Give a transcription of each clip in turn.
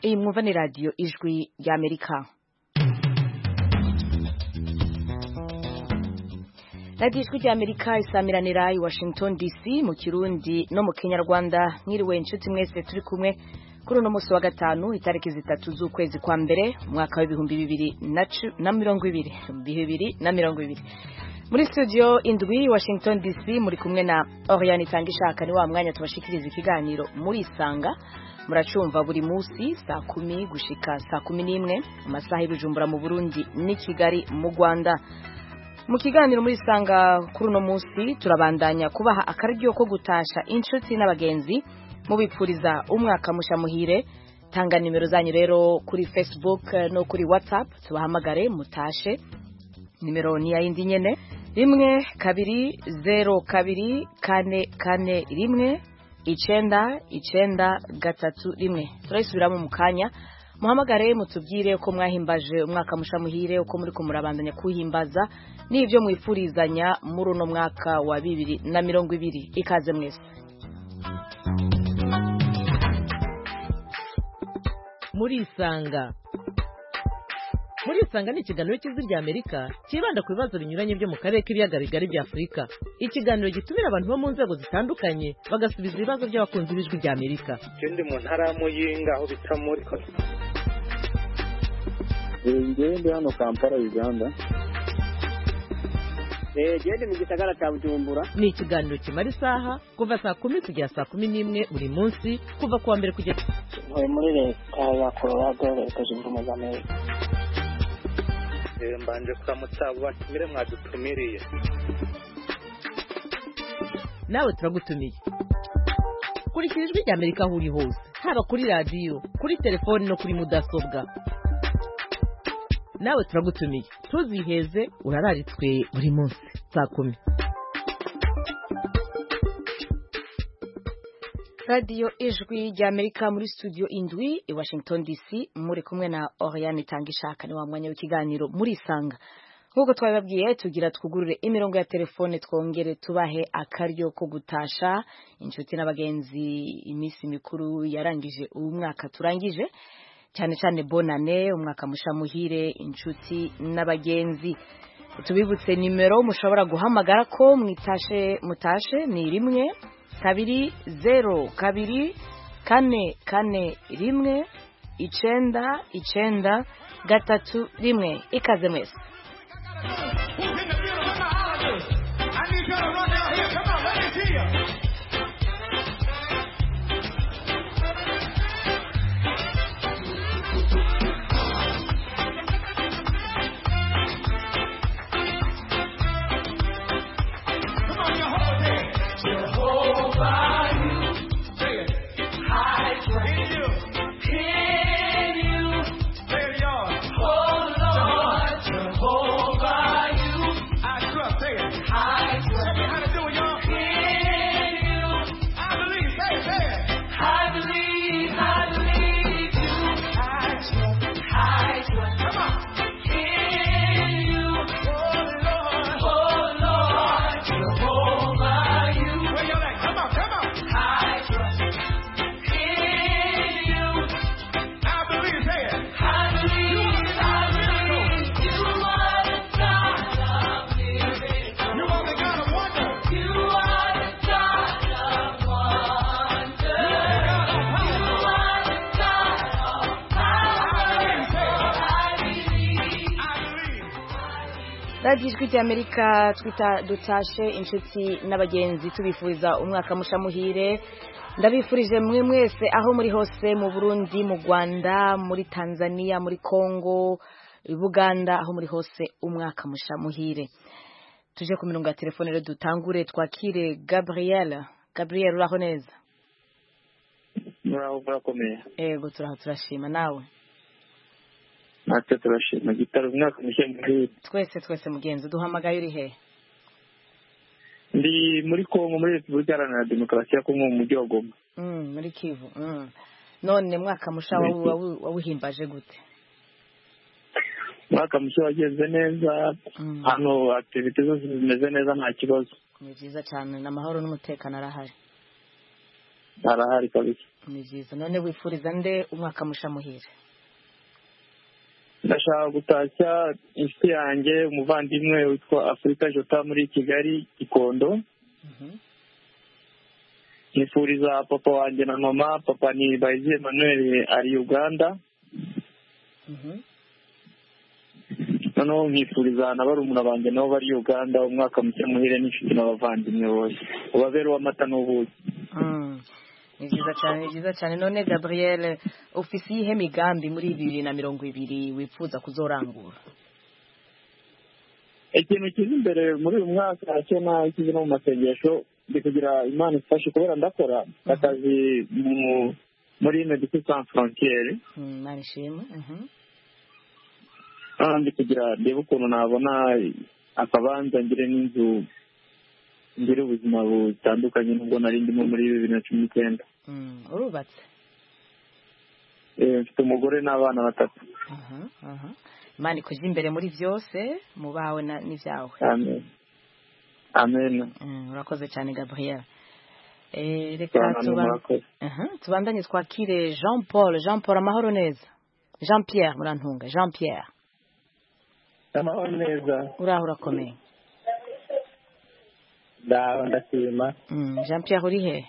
Iyi mwumva ni radiyo ijwi ry'Amerika radiyo ijwi ry'Amerika isamiranira i Washington DC mu Kirundi no mu Kinyarwanda mwiriwe inshuti mwese turi kumwe kuri uno munsi wa gatanu itariki zitatu z'ukwezi kwa mbere umwaka w'ibihumbi bibiri na mirongo ibiri bibiri na mirongo ibiri muri studio indwi Washington DC muri kumwe na Oriane Itangishaka ni wa mwanya tubashikiriza ikiganiro muri isanga muracumva buri munsi saa kumi gushika saa kumi n'imwe mu masaha y'ubujumbura mu burundi n'i kigali mu rwanda mu kiganiro muri isanga kuri uno munsi turabandanya kubaha akaryo ko gutasha inshuti n'abagenzi mubipfuriza umwaka musha muhire tanga nimero zanyu rero kuri facebook no kuri whatsapp tubahamagare mutashe nimero ni ya yindi nyene rimwe kabiri zero kabiri kane kane rimwe icenda icenda gatatu rimwe turayisubiramo mu kanya muhamagare mutubwire uko mwahimbaje umwaka musha muhire uko muri kumurabandanya kuhimbaza n'ibyo mwifurizanya muri uno mwaka wa bibiri na mirongo ibiri ikaze mwese murisanga murisanga ni ikiganiro cy'ijwi ry'amerika cyibanda ku bibazo binyuranye byo mu karere k'ibiyaga bigari bya afurika ikiganiro gitumira abantu bo mu nzego zitandukanye bagasubiza ibibazo by'abakunzi b'ijwi ry'amerika ikindi mu ntara ya muyinga aho bita muri ngende hano kampala uganda gende mu gisagara cya bujumbura ni ikiganiro kimara isaha kuva saa kumi kugera saa kumi n'imwe buri munsi kuva ku wa mbere kugera muri muri leta ya colorado leta zunze ubumwe za amerika mbanje kuramutsa bakimire mwadutumiriye nawe turagutumiye kurikira ijwi ry'amerika aho uri hose haba kuri radiyo kuri telefoni no kuri mudasobwa nawe turagutumiye tuziheze urararitswe buri munsi saa kumi radiyo ijwi ry'amerika muri studio indwi i washington dc muri kumwe na oriane itanga ishaka ni wa mwanya w'ikiganiro murisanga nk'uko twabibabwiye tugira twugurure imirongo ya telefone twongere tubahe akaryo ko gutasha inshuti n'abagenzi iminsi mikuru yarangije uyu mwaka turangije cyane cyane bonane umwaka mushamuhire inshuti n'abagenzi tubibutse nimero mushobora guhamagara ko mwitashe mutashe ni rimwe kabiri zeru kabiri kane kane rimwe icenda icenda gatatu rimwe ikaze mwese radiyo ijwi ry'amerika dutashe inshuti n'abagenzi tubifuriza umwaka mushamuhire ndabifurije mwe mwese aho muri hose mu burundi mu rwanda muri tanzania muri congo buganda aho muri hose umwaka mushamuhire tuje ku mirongo ya telefone rero dutangure twakire gabriel gabriel uraho neza muraho murakomeye yego turaho turashima nawe natwe turashima gitaro umwaka mushya muhire twese twese mugenzi duhamagaye uri hehe ndi muri kongo muri repubulika iharanira demokarasi ya kongo mu mujyi wa goma muri kivu none mwaka musha wawuhimbaje gute umwaka mushya wagenze neza hano aktivite zose zimeze neza nta kibazo ni byiza cyane ni amahoro n'umutekano arahari harahari kabisa ni byiza none wifuriza nde umwaka musha muhira ndashaka gutashya inshuti yanjye umuvandimwe witwa afurika jota muri kigali gikondo nifuriza papa wanjye na mama papa ni bayizi emmanuel ari uganda noneho nkifuriza na barumuna banjye nabo bari uganda umwaka mushya muhire n'inshuti n'abavandimwe bose ubabere w'amata n'ubuki Mm. ni byiza cyane ni byiza cyane none gabriel ufise iyihe migambi muri bibiri na mirongo ibiri wifuza kuzorangura ikintu kiza imbere muri uyu mwaka cyo nawe kiza no mu masengesho ndi kugira imana ifashe kubera ndakora akazi mu- muri medecin sans frontiere Mm, mana ishimwe Mhm. noneho ndi kugira ndebe ukuntu nabona akabanza ngire n'inzu ngire ubuzima butandukanye nubwo nari ndimo muri bibiri na cumi n'icyenda Mm, urubatse Eh, mfite umugore n'abana batatu Aha, aha. imana ikujya imbere muri byose mu bawe na- n'ibyawe amen amen Mm, urakoze cyane gabriel Eh, reka cyane tuba- murakoze Aha, tubandanye twakire jean paul jean paul amahoro neza jean pierre murantunga jean pierre amahoro neza uraho urakomeye ndaho ndashima Mm, jean pierre uri he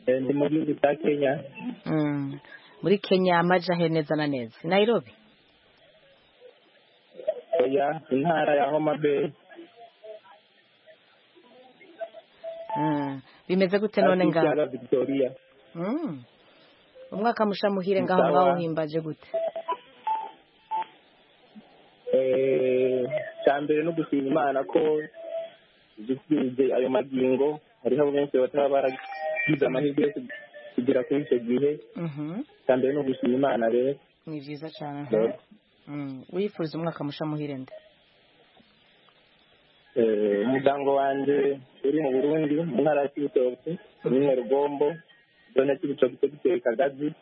Eh, ndi mu gihugu cya kenya Mm. muri kenya amaja he neza na neza I nairobi oya intara ya homa bay Mm. bimeze gute none hafi ngaho y'ikiyaga victoria Mm. umwaka musha muhire ngaho Sawa. ngaho uhimbaje gute Eh, cya mbere no gushima imana ko dusize ayo magingo hariho benshi bataba baragize amahirwe yo kugera kuri icyo gihe Mhm. cya mbere ni ugushima imana rero ni byiza cyane Yego. Mm. wifuza umwaka musha muhire nde Eh, umuryango wanjye uri mu burundi mu ntara ya kibitoki rimwe rugombo zone ya kibitoki dogiteri kagazi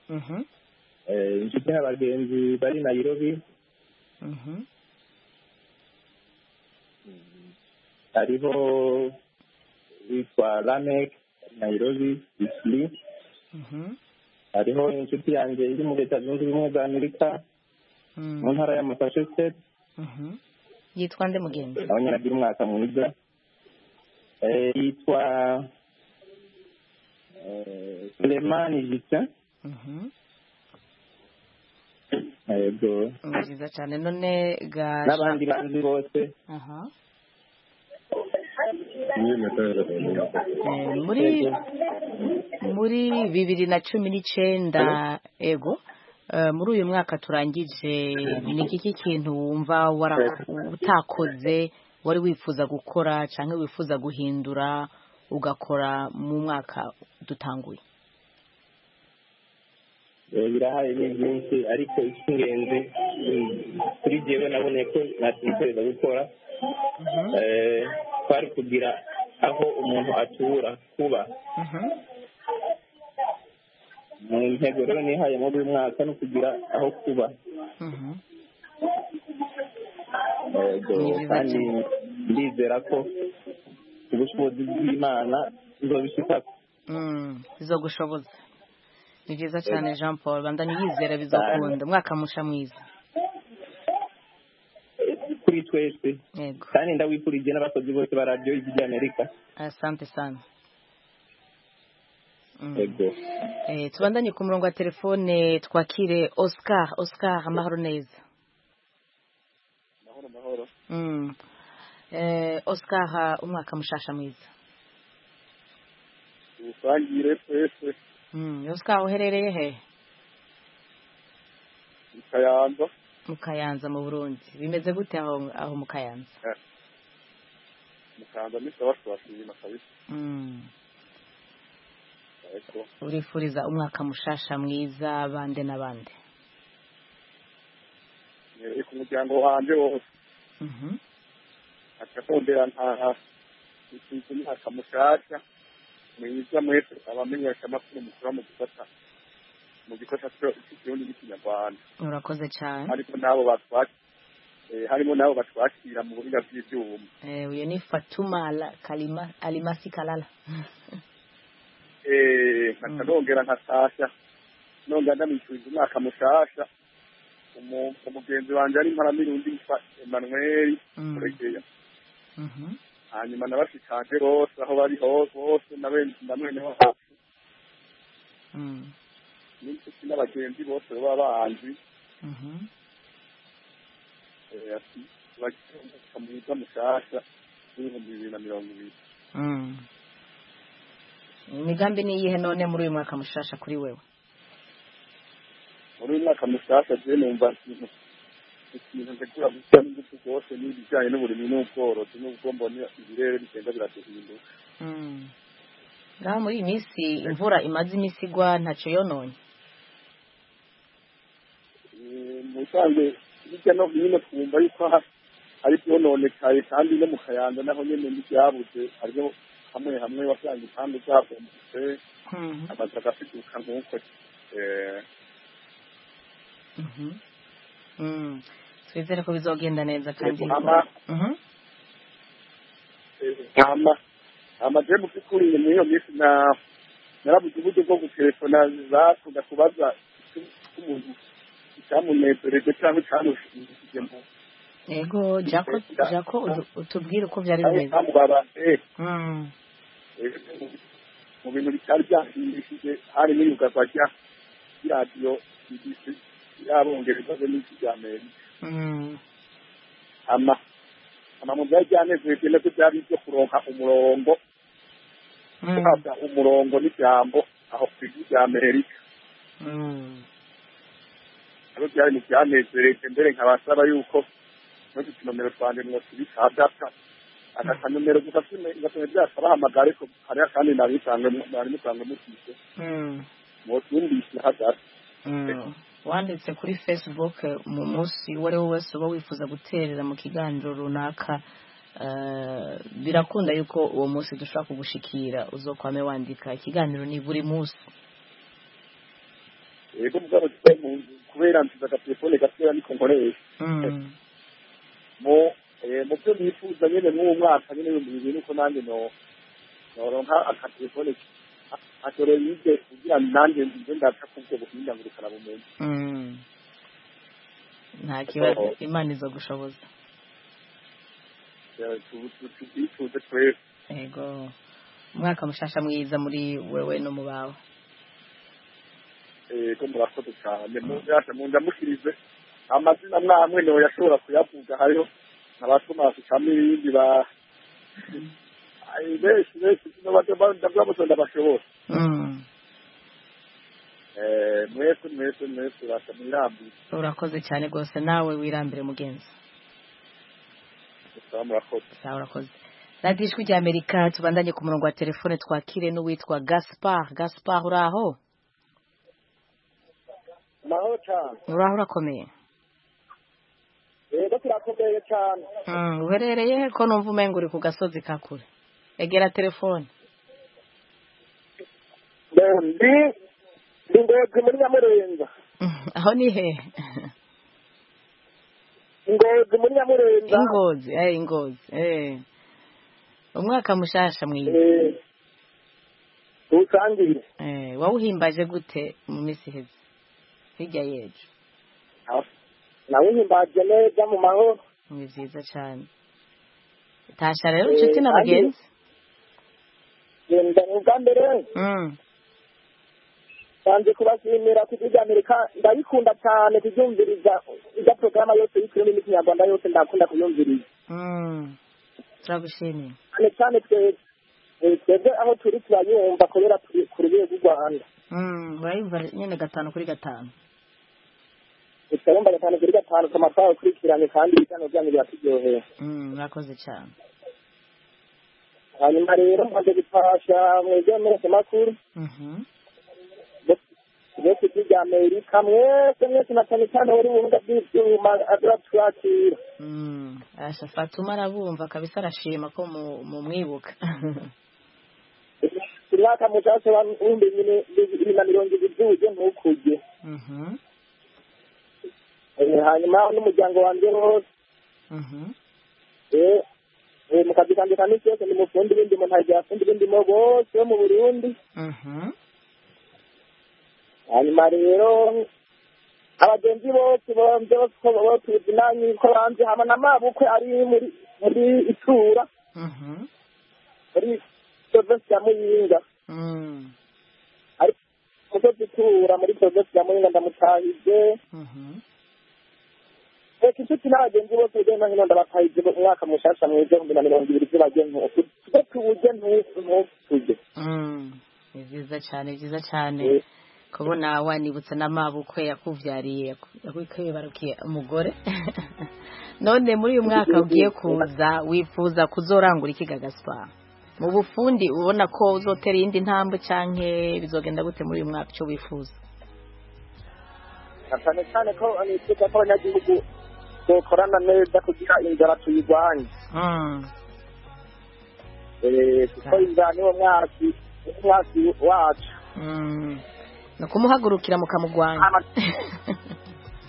Mhm. Eh, inshuti n'abagenzi bari nayirobi Mhm. hariho witwa lamek nairobi isli Mhm. hariho inshuti yanjye iri mu leta zunze ubumwe za amerika Mm. mu ntara ya massachusetts Mhm. yitwa nde mugenzi nawe nyine agira umwaka mwiza Eh, yitwa eh, sulemani justin Mhm. yego ni byiza cyane none ga n'abandi banzi bose aha Eh, muri Yego. muri bibiri na cumi n'icyenda ego eh, muri uyu mwaka turangije ni iki kintu wumva wara- utakoze wari wifuza gukora cyangwa wifuza guhindura ugakora mu mwaka dutanguye Eh, birahaye ni byinshi ariko icy'ingenzi mm, kuri jyewe naboneye ko natikoreza gukora Eh, twari kugira aho umuntu atura kuba Mhm. mu ntego rero nihaye muri uyu mwaka no kugira aho kuba Mhm. Yego, Ni byiza kandi ndizera ko ubushobozi bw'imana buzabishika Mm, bizogushoboza ni byiza cyane jean paul bandanye yizera bizakunda umwaka musha mwiza kuri twese yego kandi ndawifurije n'abakozi bose ba radiyo y'amerika asante sana Mm. yego Eh, tubandanye ku murongo wa telefone twakire oscar oscar amahoro neza Mm. Eh, oscar ha, umwaka mushasha mwiza ubusangire twese Mm, oscar uherereye he ikayanza mu kayanza mu burundi bimeze gute aho, aho mu kayanza mukanza n'isabasabashima kabisa Mm. ariko urifuriza umwaka mushasha mwiza bande na bande nyereye ku muryango wanjye wose Mhm. akatondera nta ikintu imyaka mushasha mwiza mwese abamenyesha amakuru mukura mu gufata mu gikosa cyo cy'ikirundi n'ikinyarwanda urakoze cyane ariko n'abo batwakira eh, harimo n'abo batwakira mu buhinga bw'ibyuma Eh, uyu ni Fatuma Ala- Kalima- Alimasi Kalala Eh, nkaca nongera nkasasha nongera ndamwishyuriza umwaka mushasha Umu- umugenzi wanjye ari mparamirundi yitwa Emmanuel Mm. Muregeya Mhm. hanyuma nabashikanje bose aho bari hose bose na bene na mwene wacu Mm. n'inshuti n'abagenzi bose baba bahanzi Mhm. eh, ati bagiye mu mwaka mwiza mushasha w'ibihumbi bibiri na mirongo ibiri Mm. imigambi ni iyihe none muri uyu mwaka mushasha kuri wewe muri uyu mwaka mushasha je numva ikintu ikintu ntegura gushyira n'ingufu rwose ni ibijyanye n'uburimi n'ubworozi n'ubwo mbona ibirere bigenda biraduhinduka Mm. ngaho muri iyi minsi imvura imaze iminsi igwa ntacyo yononye Eh, mu bisanzwe hirya no hino twumva yuko ha- ari byononekaye kandi no mu kayanza naho nyene n'ibyabuze hariho hamwe hamwe wasanga impande zabombutse Mhm. amazu agafiduka nk'uko eh, Mhm. Mm. twizere ko bizogenda neza kandi Yego, ama- Mhm. ama amaje mu by'ukuri ni muri iyo minsi na narabuze uburyo bwo gutelefona zakunda kubaza icyo- icyo umuntu icyamunezereje cyangwa icyamushimishije mu yego jako Perezida. jako udu- utubwire uko byari cyangwa bimeze icyamubabaje Mm. Eh, mu bintu bitari byashimishije hari n'iyugagwa rya radiyo BBC y'abongereza be n'isi rya amerika Mm. ama ama mu byari byanezereje nabyo byari ibyo kuronka umurongo Mm. guhabwa umurongo n'ijambo aho ku ijwi rya amerika Mm. nabyo byari mu byanezereje mbere nkabasaba yuko no gukinomero twanjye mwotubikadata akanomero gusa gatuma byasabahamagara ariko hariho kandi nari musanzwe mufite Mm. mwotwumvise hagati Mm. wanditse kuri facebook eh, mu munsi uwo ari wo wese uba wifuza guterera mu kiganiro runaka eh, birakunda yuko uwo munsi dushobora kugushikira uzokwame wandika ikiganiro ni buri munsi yego mugabo twe mu nzu kubera nsize agatelefone gatoya niko nkoresha Mm. mu eh, mu byo nifuza nyine mw'uwo mwaka nyine ibihumbi bibiri nuko nanjye no noronka akatelefone atore yize kugira ngo nanjye nze ndaca kubwo buhinga ngo bukarabumenye Mm. nta kibazo imana izogushoboza tubyifuze twese yego umwaka mushasha mwiza muri wewe no mu bawe eh, ko murakoze cyane muyasha mu ndamushirize amazina mwamwe niwe yashobora kuyavuga hariho abatomasi kamwe ibindi ba Ai, benshi benshi ndabwabuze ndabashobora Mm. Eh, mwese mwese mwese urasa mwirambire urakoze cyane rwose nawe wirambire mugenzi musaba murakoze sawa urakoze radiyo ijwi ry'amerika tubandanye ku murongo wa telefone twakire n'uwitwa gaspar gaspar uri aho mahoro cyane uri aho urakomeye rero turakomeye cyane Mm, uherereye he ko numva umenga uri ku gasozi ka kure egera telefone ndi ndi ngozi muri nyamurenza Mm, aho ni he ngozi muri nyamurenza ingozi eh ingozi eh umwaka mushasha mwiza Eh, usangire eh wawuhimbaje gute mu minsi iheze hirya y'ejo nawuhimbaje neza mu mahoro ni byiza cyane tasha rero inshuti Eh, na kandi- bagenzi ngenda ubwa mbere Mm, banze kubashimira ku gihugu amerika ndabikunda cyane kubyumviriza ibya porogaramu yose y'ikirundi n'ikinyarwanda yose ndakunda kuyumviriza mm. turagushimiye cyane cyane twebwe Eh, twebwe aho turi turayumva kubera turi ku rwego rw'u rwanda Mm, urayumva nyine gatanu kuri gatanu utarumva gatanu kuri gatanu amafaranga ukurikiranye kandi ibiganiro byanyu biraturyohera Mm, murakoze cyane hanyuma rero maze gufasha mu byamenyesha makuru Mhm. byo ku isi rya amerika mwese mwese na cyane cyane wari mu bibuga by'ibyuma azaturakira Mm. asha fatuma arabumva kabisa arashima ko mu- mumwibuka umwaka mushasha wa w'ibihumbi bibiri na mirongo ibiri by'uburyo ntukujye Mhm. Eh, hanyuma n'umuryango wanjye wose eh mu kazi kanjye ka minsi yose ndi mufundi b'indimo ntajya abafundi b'indimo bose bo mu burundi hanyuma rero abagenzi bose bambye batuzi nanyu ko banze hamwe na mabukwe ari muri muri itura muri provinsi ya muyinga ariko umusozi itura muri provinsi ya muyinga ndamutahije reka inshuti n'abagenzi bose hirya no hino ndabatahije umwaka mushasha mu igihumbi na mirongo ibiri z'abagenzi ntutu tujye tuwujye ntutuge ni byiza cyane byiza cyane kubona wanibutsa n'amabukwe yakubyariye yakwibarukiye umugore none muri uyu mwaka ugiye kuza wifuza kuzorangura iki gagaspa mu bufundi ubona ko uzotera iyindi ntambwe cyangwa bizogenda gute muri uyu mwaka icyo wifuza cyane cyane ko nifuza ko abanyagihugu dukorana neza kugira inzara tuyirwanye Eh, kuko inzara niwo mwaki niwo mwaki wacu ni ukumuhagurukira mukamugwanya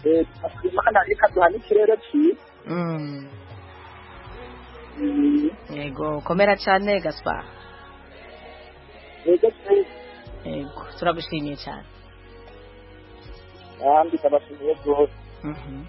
Eh, imana reka duhane ikirere cyiza Mm. Mm, yego komera cyane gaspa nibyo cyiza yego turagushimiye cyane kandi ndabashimiye rwose Mhm.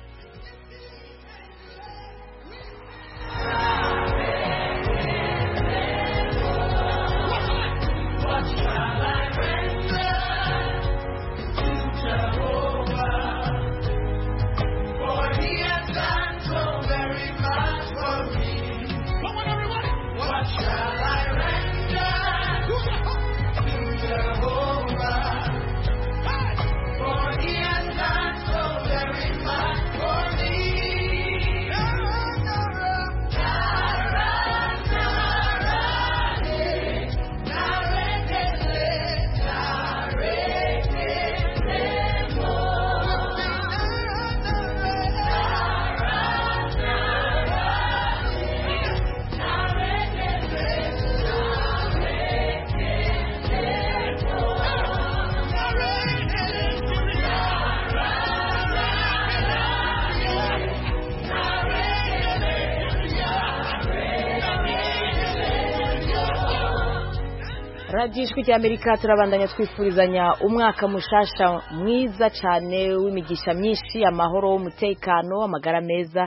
radiyo ijwi ry'amerika turabandanya twifurizanya umwaka mushasha mwiza cyane w'imigisha myinshi amahoro umutekano amagara meza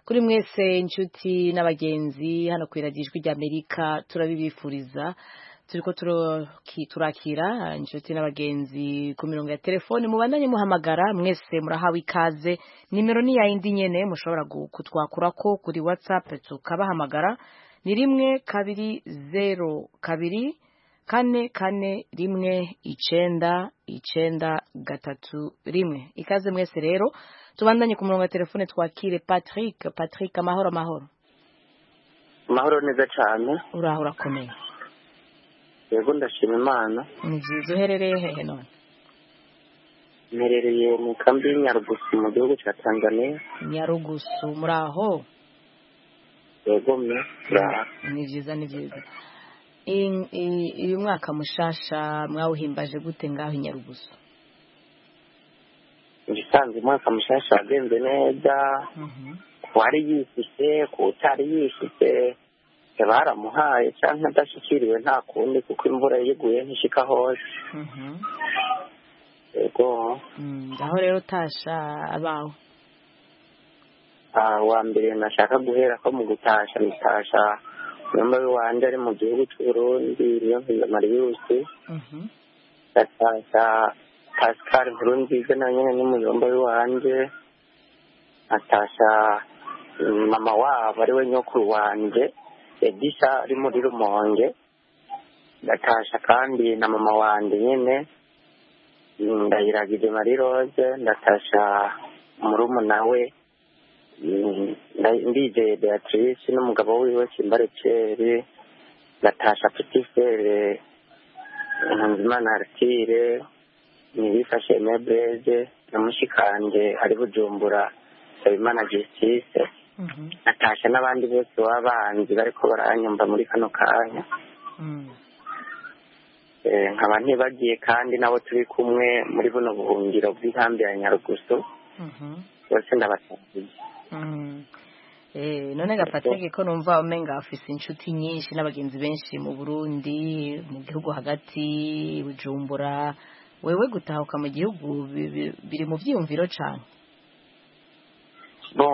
kuri mwese inshuti n'abagenzi hano ku radiyo ijwi ry'amerika turabibifuriza turi ko turaki- turakira inshuti n'abagenzi ku mirongo ya telefoni mubandanye muhamagara mwese murahawe ikaze nimero ni ya yindi nyene mushobora gu- kutwakurako kuri whatsapp tukabahamagara ni rimwe kabiri zero kabiri kane kane rimwe icenda icenda gatatu rimwe ikaze mwese rero tubandanye ku murongo wa telefone twakire patrick patrick amahoro amahoro amahoro neza cyane uraho urakomeye yego ndashima imana ni byiza uherereye hehe none mperereye mu kambi y'inyarugusi mu gihugu cya tanzania nyarugusu muri aho yego mwe turaha ni byiza ni byiza In- i- uyu mwaka mushasha mwawuhimbaje gute ngaho i nyarugusu ibisanzwe umwaka mushasha wagenze neza ku wari yishyushye ku utari yishyushye baramuhaye cyangwa adashyikiriwe nta kundi kuko imvura yiguye ntishika hose yego Mm, aho rero utasha abawe Ah, wa mbere nashaka guhera ko mu gutasha nitasha umwe wanjye ari mu gihugu cy'u Burundi niyo mpiza mariyusi ndatasha pascal nkuru nziza nawe nyine ni muyomba wanjye nkatasha mm, mama wabo ari we nyokuru wanjye edisha ari muri rumonge ndatasha kandi na mama wanjye nyine Mm, ndayiragije mari rose ndatasha murumuna we Mm, nda- ndizeye beatrice n'umugabo wiwe kimbare ceri natasha petifere nkunzimana aritire ntibifashe mebreze na mushikanje ari bujumbura sabimana justice natasha n'abandi bose b'abanzi bariko baranyumva muri kano kanya Eh, nkaba ntibagiye kandi n'abo turi kumwe muri buno buhungiro bw'inkambi ya nyarugusu bose ndabasangiye Eh, none gapatege ko numva umenga afise inshuti nyinshi n'abagenzi benshi mu Burundi mu gihugu hagati Bujumbura wewe gutahuka mu gihugu bi- bi- biri mu vyiyumviro cane no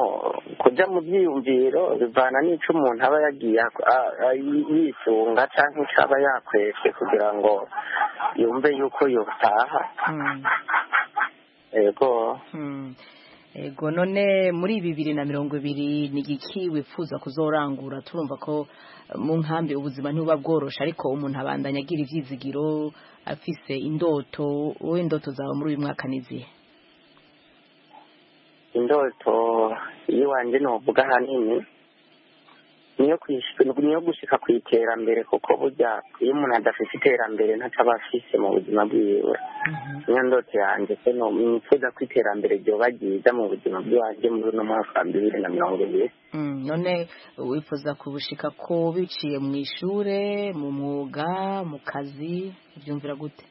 kujya mu byiyumviro bivana n'icyo umuntu aba yagiye ak- a- a- yi- yisunga cyangwa icyo aba yakwese kugira ngo yumve yuko yataha Mm, yego mm. ego none muri bibiri na mirongo ibiri ni igiki wifuza kuzorangura turumva ko eh, mu nkambi ubuzima ntibuba bworoshe ariko umuntu abandanya agira ivyizigiro afise indoto wowe indoto zawe muri uyu mwaka ni izihe indoto y'iwanjye ntuvuga ahanini niyo kwishyika- niyo gushyika ku iterambere kuko burya iyo umuntu adafite iterambere ntacyo aba afise mu buzima bwiwe niyo ndoto yanjye se no nifuza ko iterambere ryoba ryiza mu buzima bw'iwanjye muri uno mwaka wa bibiri na mirongo ibiri Mm, none wifuza kubushika ko biciye mu ishure mu mwuga mu kazi ubyumvira gute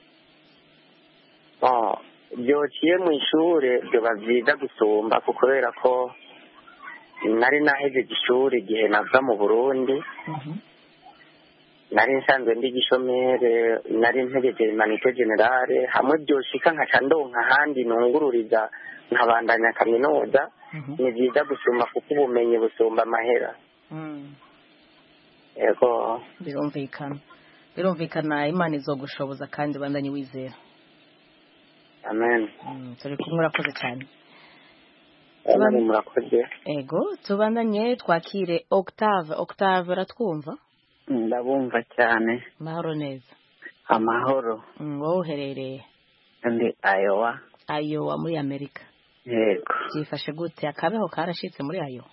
Oh, byociye mu ishure biba byiza gusumba ku kubera ko nari nahejeje ishuri igihe nava mu burundi nari nsanzwe ndi gishomere nari ntegeje imanite generale hamwe byoshika nkaca ndonka ahandi nungururiza nkabandanya kaminuza Mhm. ni byiza gusumba kuko ubumenyi busumba amahera Mm, yego birumvikana birumvikana imana izogushoboza kandi bandanye wizera amen Mm, turi kumwe urakoze cyane amen murakoze ego tubandanye twakire octave octave aratwumva ndabumva cyane mahoro neza amahoro Mm, wowe uherereye ndi ayowa ayowa muri amerika yego byifashe gute akabeho karashitse muri ayowa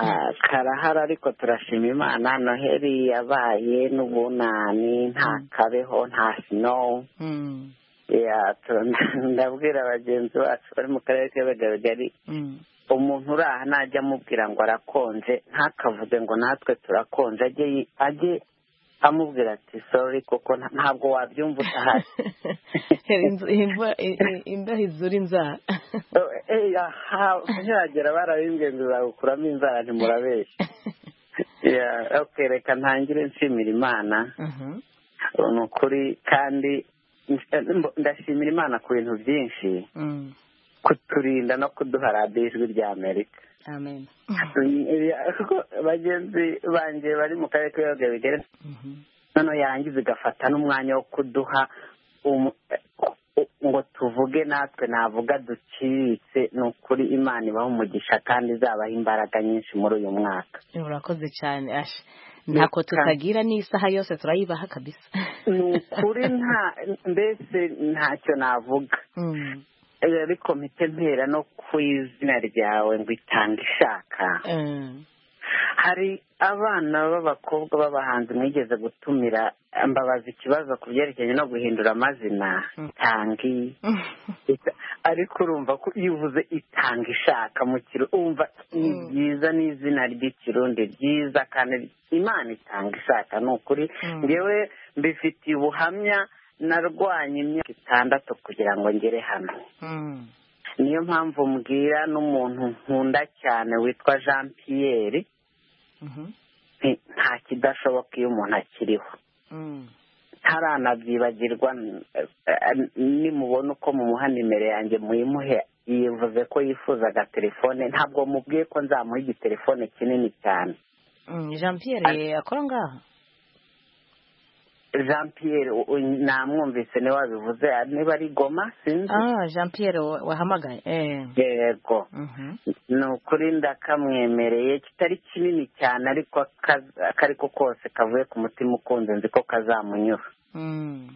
Ah, karahari ariko turashima imana noheli yabaye n'ubunani nta kabeho nta sinowu Mm, Yeah, tu- ndabwira bagenzi bacu bari mu karere k'abagaragari mm, umuntu uri aha najya amubwira ngo arakonje ntakavuge ngo natwe turakonje ajye yi- ajye amubwira ati sorry kuko nta- ntabwo wabyumva utahari Inzu- imva- i- i- imbeho izura inzara Oh, eh, aha, ntihagera barabimbwiye ngo zagukuramo inzara ntimurabeshya Yeah, okay, reka ntangire nshimira imana Mhm. ni ukuri kandi ndashimira imana ku bintu byinshi Mm. kuturinda no kuduha radiyo ijwi rya amerika amen kuko bagenzi banjye bari mu karere k'ibiyaga bigari Mhm. noneho yarangiza igafata n'umwanya wo kuduha umu- u- ngo tuvuge natwe navuga duciriritse ni ukuri imana ibaha umugisha kandi izabaha imbaraga nyinshi muri uyu mwaka urakoze cyane ash ntako tutagira n'isaha yose turayibaha kabisa ni ukuri nta mbese ntacyo navuga Mm. ariko mpite mpera no ku izina ryawe ngo itanga ishaka Mm. hari abana b'abakobwa b'abahanzi mwigeze gutumira mbabaza ikibazo ku byerekeranye no guhindura amazina tangi Ita- ariko urumva ko iyo uvuze itanga ishaka mu kirundi umva ni byiza n'izina ry'ikirundi ryiza kandi imana itanga ishaka ni ukuri ngewe mbifitiye ubuhamya narwanye imyaka itandatu kugira ngo ngere hano Mm. niyo mpamvu mbwira n'umuntu nkunda cyane witwa jean pierre Mhm. nti nta kidashoboka iyo umuntu akiriho Mm. ntaranabyibagirwa n- eh, nimubona uko mumuha nimero yanjye muyimuhe yivuze ko yifuzaga telefone ntabwo mubwiye ko nzamuha igitelefone kinini cyane Mm. jean pierre akora ngaha jean pierre u- u- namwumvise niwe wabivuze niba ari goma sinzi ah jean pierre wa- wahamagaye eh yego Mhm. ni ukuri ndakamwemereye kitari kinini cyane ariko aka- ako ari ko kose kavuye ku mutima ukunze nzi ko kazamunyura Mm.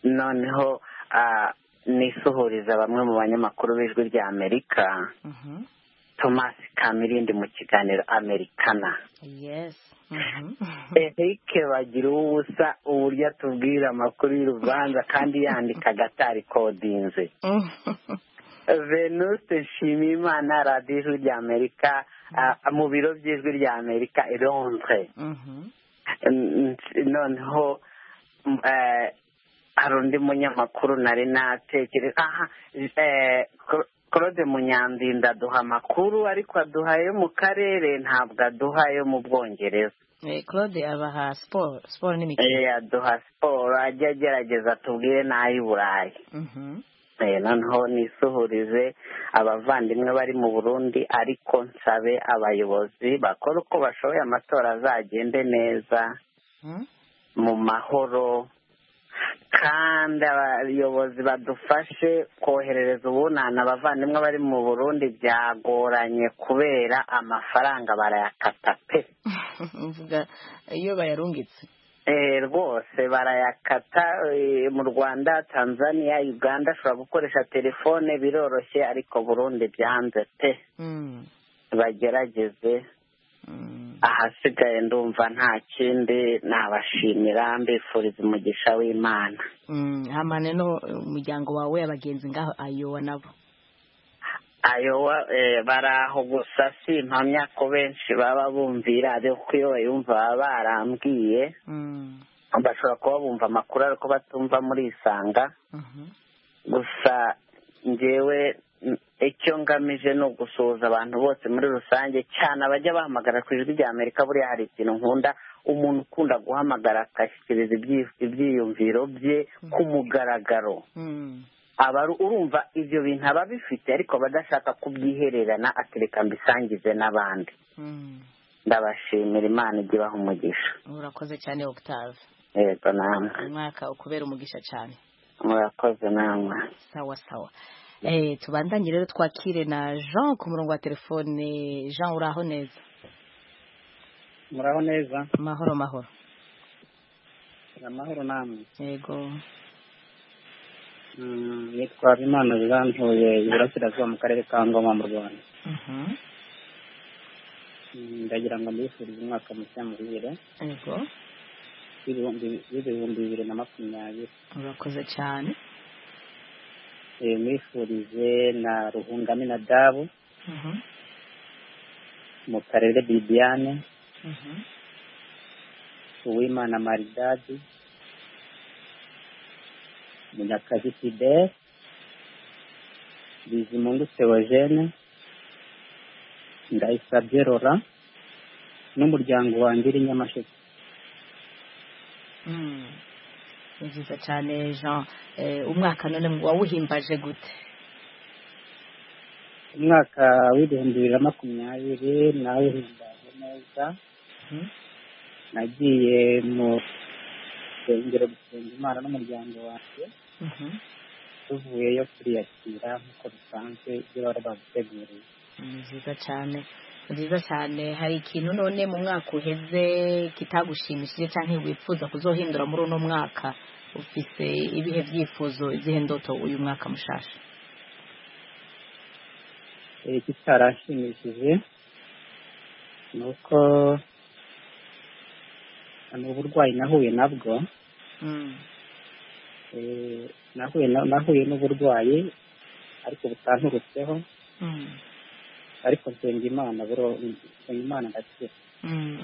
noneho ah, nisuhuriza bamwe mu banyamakuru b'ijwi rya amerika Mhm. thomas kamirindi mu kiganiro americana yes Mhm. eric bagira ubusa uburyo atubwira amakuru y'urubanza kandi yandika agatari kodinze venuste nshimiyimana radiyo ijwi rya amerika ah, mu biro by'ijwi rya amerika i londres Mhm. N- n- noneho m- eh, hari undi munyamakuru nari natekereza aha eh, ko- claude munyandinda aduha amakuru ariko aduha ayo mu karere ntabwo aduha ayo mu bwongereza claude abaha siporo siporo n'imikino Eh, aduha siporo ajya agerageza tubwire n'ay'i burayi Eh, noneho nisuhurize abavandimwe bari mu burundi ariko nsabe abayobozi bakora uko bashoboye amatora azagende neza mu mahoro kandi abayobozi badufashe koherereza ubunana abavandimwe bari mu burundi byagoranye kubera amafaranga barayakata pe mvuga iyo bayarungitse Eh, rwose barayakata eh, mu rwanda tanzania uganda ashobora gukoresha telefone biroroshye ariko burundi byanze pe Mm, bagerageze mm. ahasigaye ndumva nta kindi nabashimira mbifuriza umugisha w'imana Mm, hamane no umuryango wawe abagenzi ngaho ayowa nabo ayowa eh, baraho gusa simpamya ko benshi baba bumvira ariko iyo bayumva baba barambwiye Mm, bashobora kuba bumva amakuru ariko batumva murisanga mhm. gusa njyewe mm, icyo ngamije ni ugusuhuza abantu bose muri rusange cyane abajya bahamagara ku ijwi rya amerika buriya hari ikintu nkunda umuntu ukunda guhamagara agashyikiriza ibyi- ibyiyumviro bye ku mugaragaro Mm, abaru urumva ibyo bintu aba bifite ariko aba adashaka kubyihererana atereka mbisangize n'abandi mm. ndabashimira imana ijya ibaha umugisha urakoze cyane octave yego namwe umwaka ukubera umugisha cyane murakoze namwe sawa sawa eh tubandanye rero twakire na jean ku murongo wa telefone jean uraho neza muraho neza mahoro mahoro amahoro namwe yego Mm, nitwa Habimana Jeantuye iburasirazuba mu karere ka Ngoma mu Rwanda Mhm. Mm, ndagira ngo mbifurize umwaka mushya muhire yego w'ibihumbi- w'ibihumbi bibiri na makumyabiri urakoze cyane Eh, mwifurize na ruhungame na dabu Mhm. mu karere bibiane Mhm. uwimana maridadi munyakazi fidele bizimungu theogene ndayisabye rora n'umuryango wanjye uri nyamasheke Mm. ni byiza cyane jean eh umwaka none wawuhimbaje gute umwaka w'ibihumbi bibiri na makumyabiri nawe uhimbaje neza Mhm. nagiye mu rusengero gusenga imana n'umuryango wanjye Mhm. tuvuyeyo turiyakira nk'uko bisanzwe ibyo bari baduteguriye ni byiza cyane ni byiza cyane hari ikintu none mu mwaka uheze kitagushimishije cyangwa wifuza kuzohindura muri uno mwaka ufise ibihe byifuzo izihe ndoto uyu mwaka mushasha Eh, kitarashimishije ni uko ni uburwayi nahuye nabwo Mm. Eh, nahuye na- nahuye n'uburwayi ariko butanturutseho Mm. ariko nsenga imana buro nsenga imana ndakira Mm.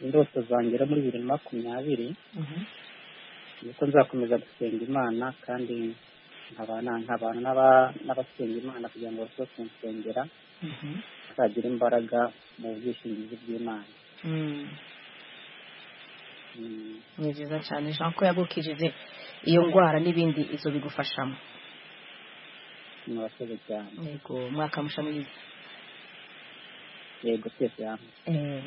indoto zangera muri bibiri na makumyabiri Mhm. ni uko nzakomeza gusenga imana kandi nkabana nkabana n'aba- n'abasenga imana kugira ngo barusheho kunsengera Mhm. nzagira imbaraga mu bwishingizi bw'imana Mm. Mm. ni byiza cyane jean ko yagukijije iyo ndwara n'ibindi izo bigufashamo murakoze cyane yego umwaka musha mwiza yego twese hamwe Eh,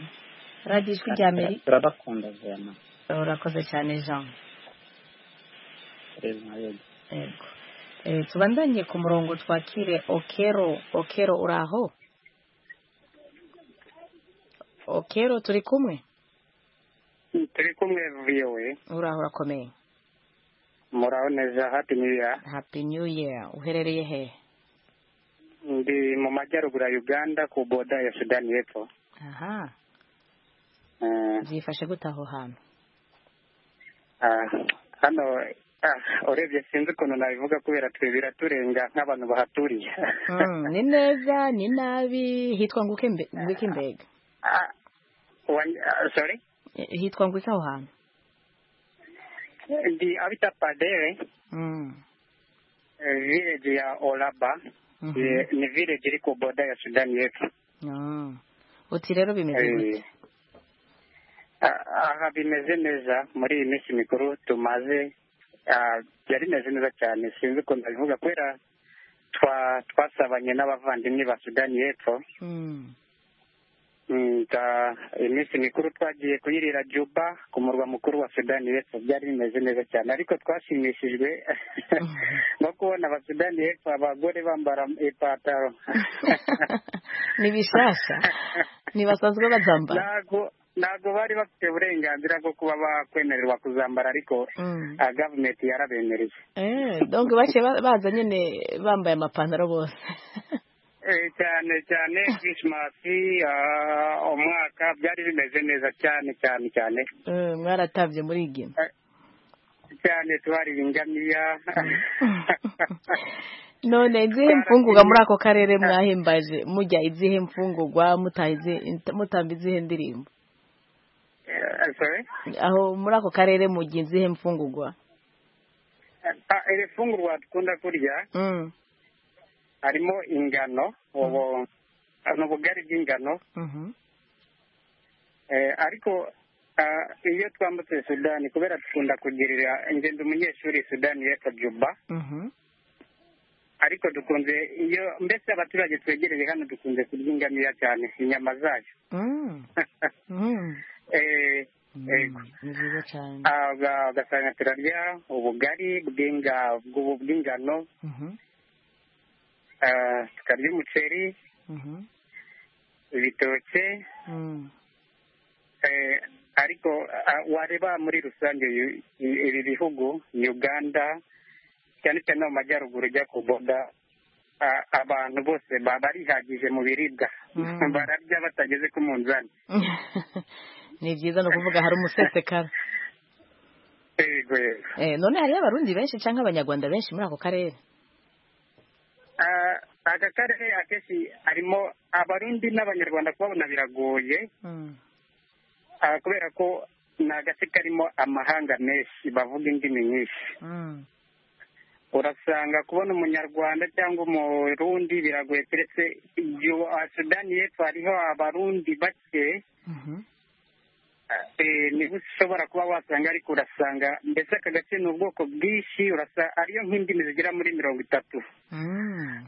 radiyo ijwi rya meri turabakunda vema urakoze cyane jean rero nawe yego Eh, tubandanye ku murongo twakire okero okero uraho okero turi kumwe turi kumwe viyowe uraho urakomeye muraboneza hapi niya happy new year uherereye hehe ndi mu majyaruguru ya uganda ku boda ya sudani y'epfo aha Eh, byifashe gute aho hantu ah, hano ah, urebye sinzi ukuntu nabivuga kubera twe biraturenga nk'abantu bahaturiye Mm, ni neza ni nabi hitwa nguke mbe- ngwiki mbega Ah, wan- ah, sorry Eh, hitwa ngwiki aho hantu ndi abita padere Mm, village ya Olaba eh, ni village iri ku boda ya Sudani yetu Ah. uti rero bimeze gute Eh, a- aha bimeze neza muri iyi minsi mikuru tumaze ah, byari bimeze neza cyane sinzi ukuntu ndabivuga kubera twa- twasabanye n'abavandimwe ba Sudani y'epfo Mm. Mm, ta- iminsi mikuru twagiye kuyirira Juba ku murwa mukuru wa Sudani y'epfo byari bimeze neza cyane ariko twashimishijwe no kubona abasudani y'epfo abagore bambara ipataro ni bishasha ntibasanzwe bazambara ntago ntago bari bafite uburenganzira bwo kuba bakwemererwa kuzambara ariko Mm. ah, gavumenti yarabemereye eh donc baciye ba- baza nyine bambaye amapantaro bose Eh, cyane cyane krismasi ah, umwaka byari bimeze neza cyane cyane cyane Eh, mwaratabye muri igina cyane tubarira ingamiya none izihe mfungurwa muri ako karere mwahimbaje mujya izihe mfungurwa mutaha izihe- mutamba izihe ndirimbo Eh, sorry aho muri ako karere mugiye izihe mfungurwa Ah, iri fungurwa dukunda kurya Mm. harimo ingano ubu ni ubugari bw'ingano Mhm. Eh, ariko ah, iyo twambutse sudani kubera dukunda kugirira ingendo umunyeshuri sudani y'epfo juba Mhm. ariko dukunze iyo mbese abaturage twegereye hano dukunze kurya ingamiya cyane inyama zayo Mm. Mm. Eh, yego. ni byiza cyane Ah, uga- ugasanga turarya ubugari bw'inga- bw'ubu- bw'ingano Mhm. ah, tukarya umuceri Mhm. ibitoke Mm. Eh, ariko ah, wareba muri rusange yu- i- ibi bihugu uganda cyane cyane no mu majyaruguru ujya ku boda ah, abantu bose baba barihagije mu biribwa Mm. bararya batageze ku munzani ni byiza ni ukuvuga hari umusesekara Yego, yego. eh none hariyo abarundi benshi cyangwa abanyarwanda benshi muri ako karere Ah, aka karere akenshi harimo abarundi n'abanyarwanda kubabona biragoye Mm. ah, kubera ko ni agace karimo amahanga menshi bavuga indimi nyinshi Mm. urasanga kubona umunyarwanda cyangwa umurundi biragoye keretse iyo ah, sudani y'epfo hariho abarundi bake Mhm. eh, niho ushobora kuba wasanga ariko urasanga mbese aka gace ni ubwoko bwinshi urasa ariyo nk'indimi zigera muri mirongo itatu Mm.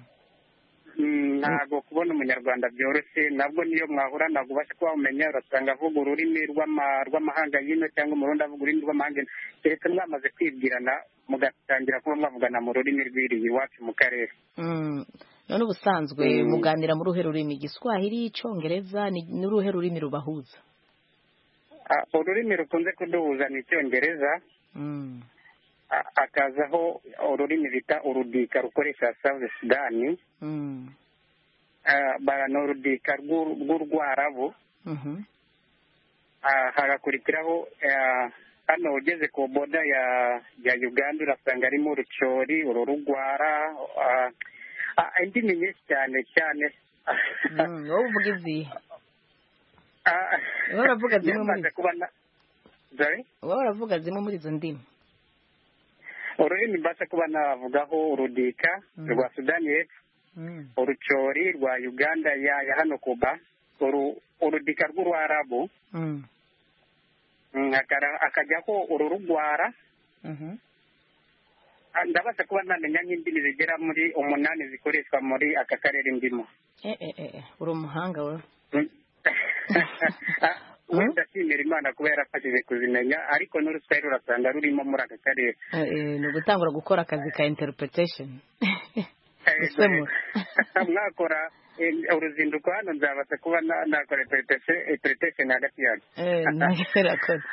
Mm, ntabwo kubona umunyarwanda byoroshye nabwo niyo mwahura ntabwo ubasha kuba wamenya urasanga avuga ururimi rw'ama- rw'amahanga y'ino cyangwa umurundi avuga ururimi rw'amahanga y'ino keretse mwamaze kwibwirana mugatangira kuba mwavugana mu rurimi rw'iriya iwacu mu karere Mm. none ubusanzwe Mm. muganira mu ruhe rurimi igiswahili icyongereza ni ni uruhe rurimi rubahuza Ah, ururimi rukunze kuduhuza ni icyongereza Mm. ah, hakazaho ururimi bita urudika rukoresha south sudani Mm. Ah, ba- ni urudika rw'u- rw'urwarabu Mhm. Ah, hagakurikiraho ah, hano ugeze ku boda ya ya uganda urasanga harimo urucori ururugwara ah, ah, indimi nyinshi cyane cyane Mm, wowe uvuga izihe Ah, Wowe uravuga zimwe muri nyamaze zo. kuba na- Sorry? wowe uravuga zimwe muri izo ndimi ururimi mbasha kuba navugaho urudika Mm. rwa sudani y'epfo Mm. urucori rwa uganda ya ya hano kuba uru urudika rw'urwarabu Mm. mm, akara- akajyaho ururugwara Mhm. Ah, ndabasha kuba namenya nk'indimi zigera muri umunani zikoreshwa muri aka karere ndimo eh eh eh eh, uri umuhanga wowe Mm. Ah, we ndashimira imana kuba yarafashije kuzimenya ariko n'uruswahili urasanga rurimo muri aka karere Eh, eh, ni ugutangura gukora akazi ka interpretation gusemura Eh, mwakora eh, uruzinduko hano nzabasha kuba na- nakora interpretation hagati yanyu Eh, ntabyo urakoze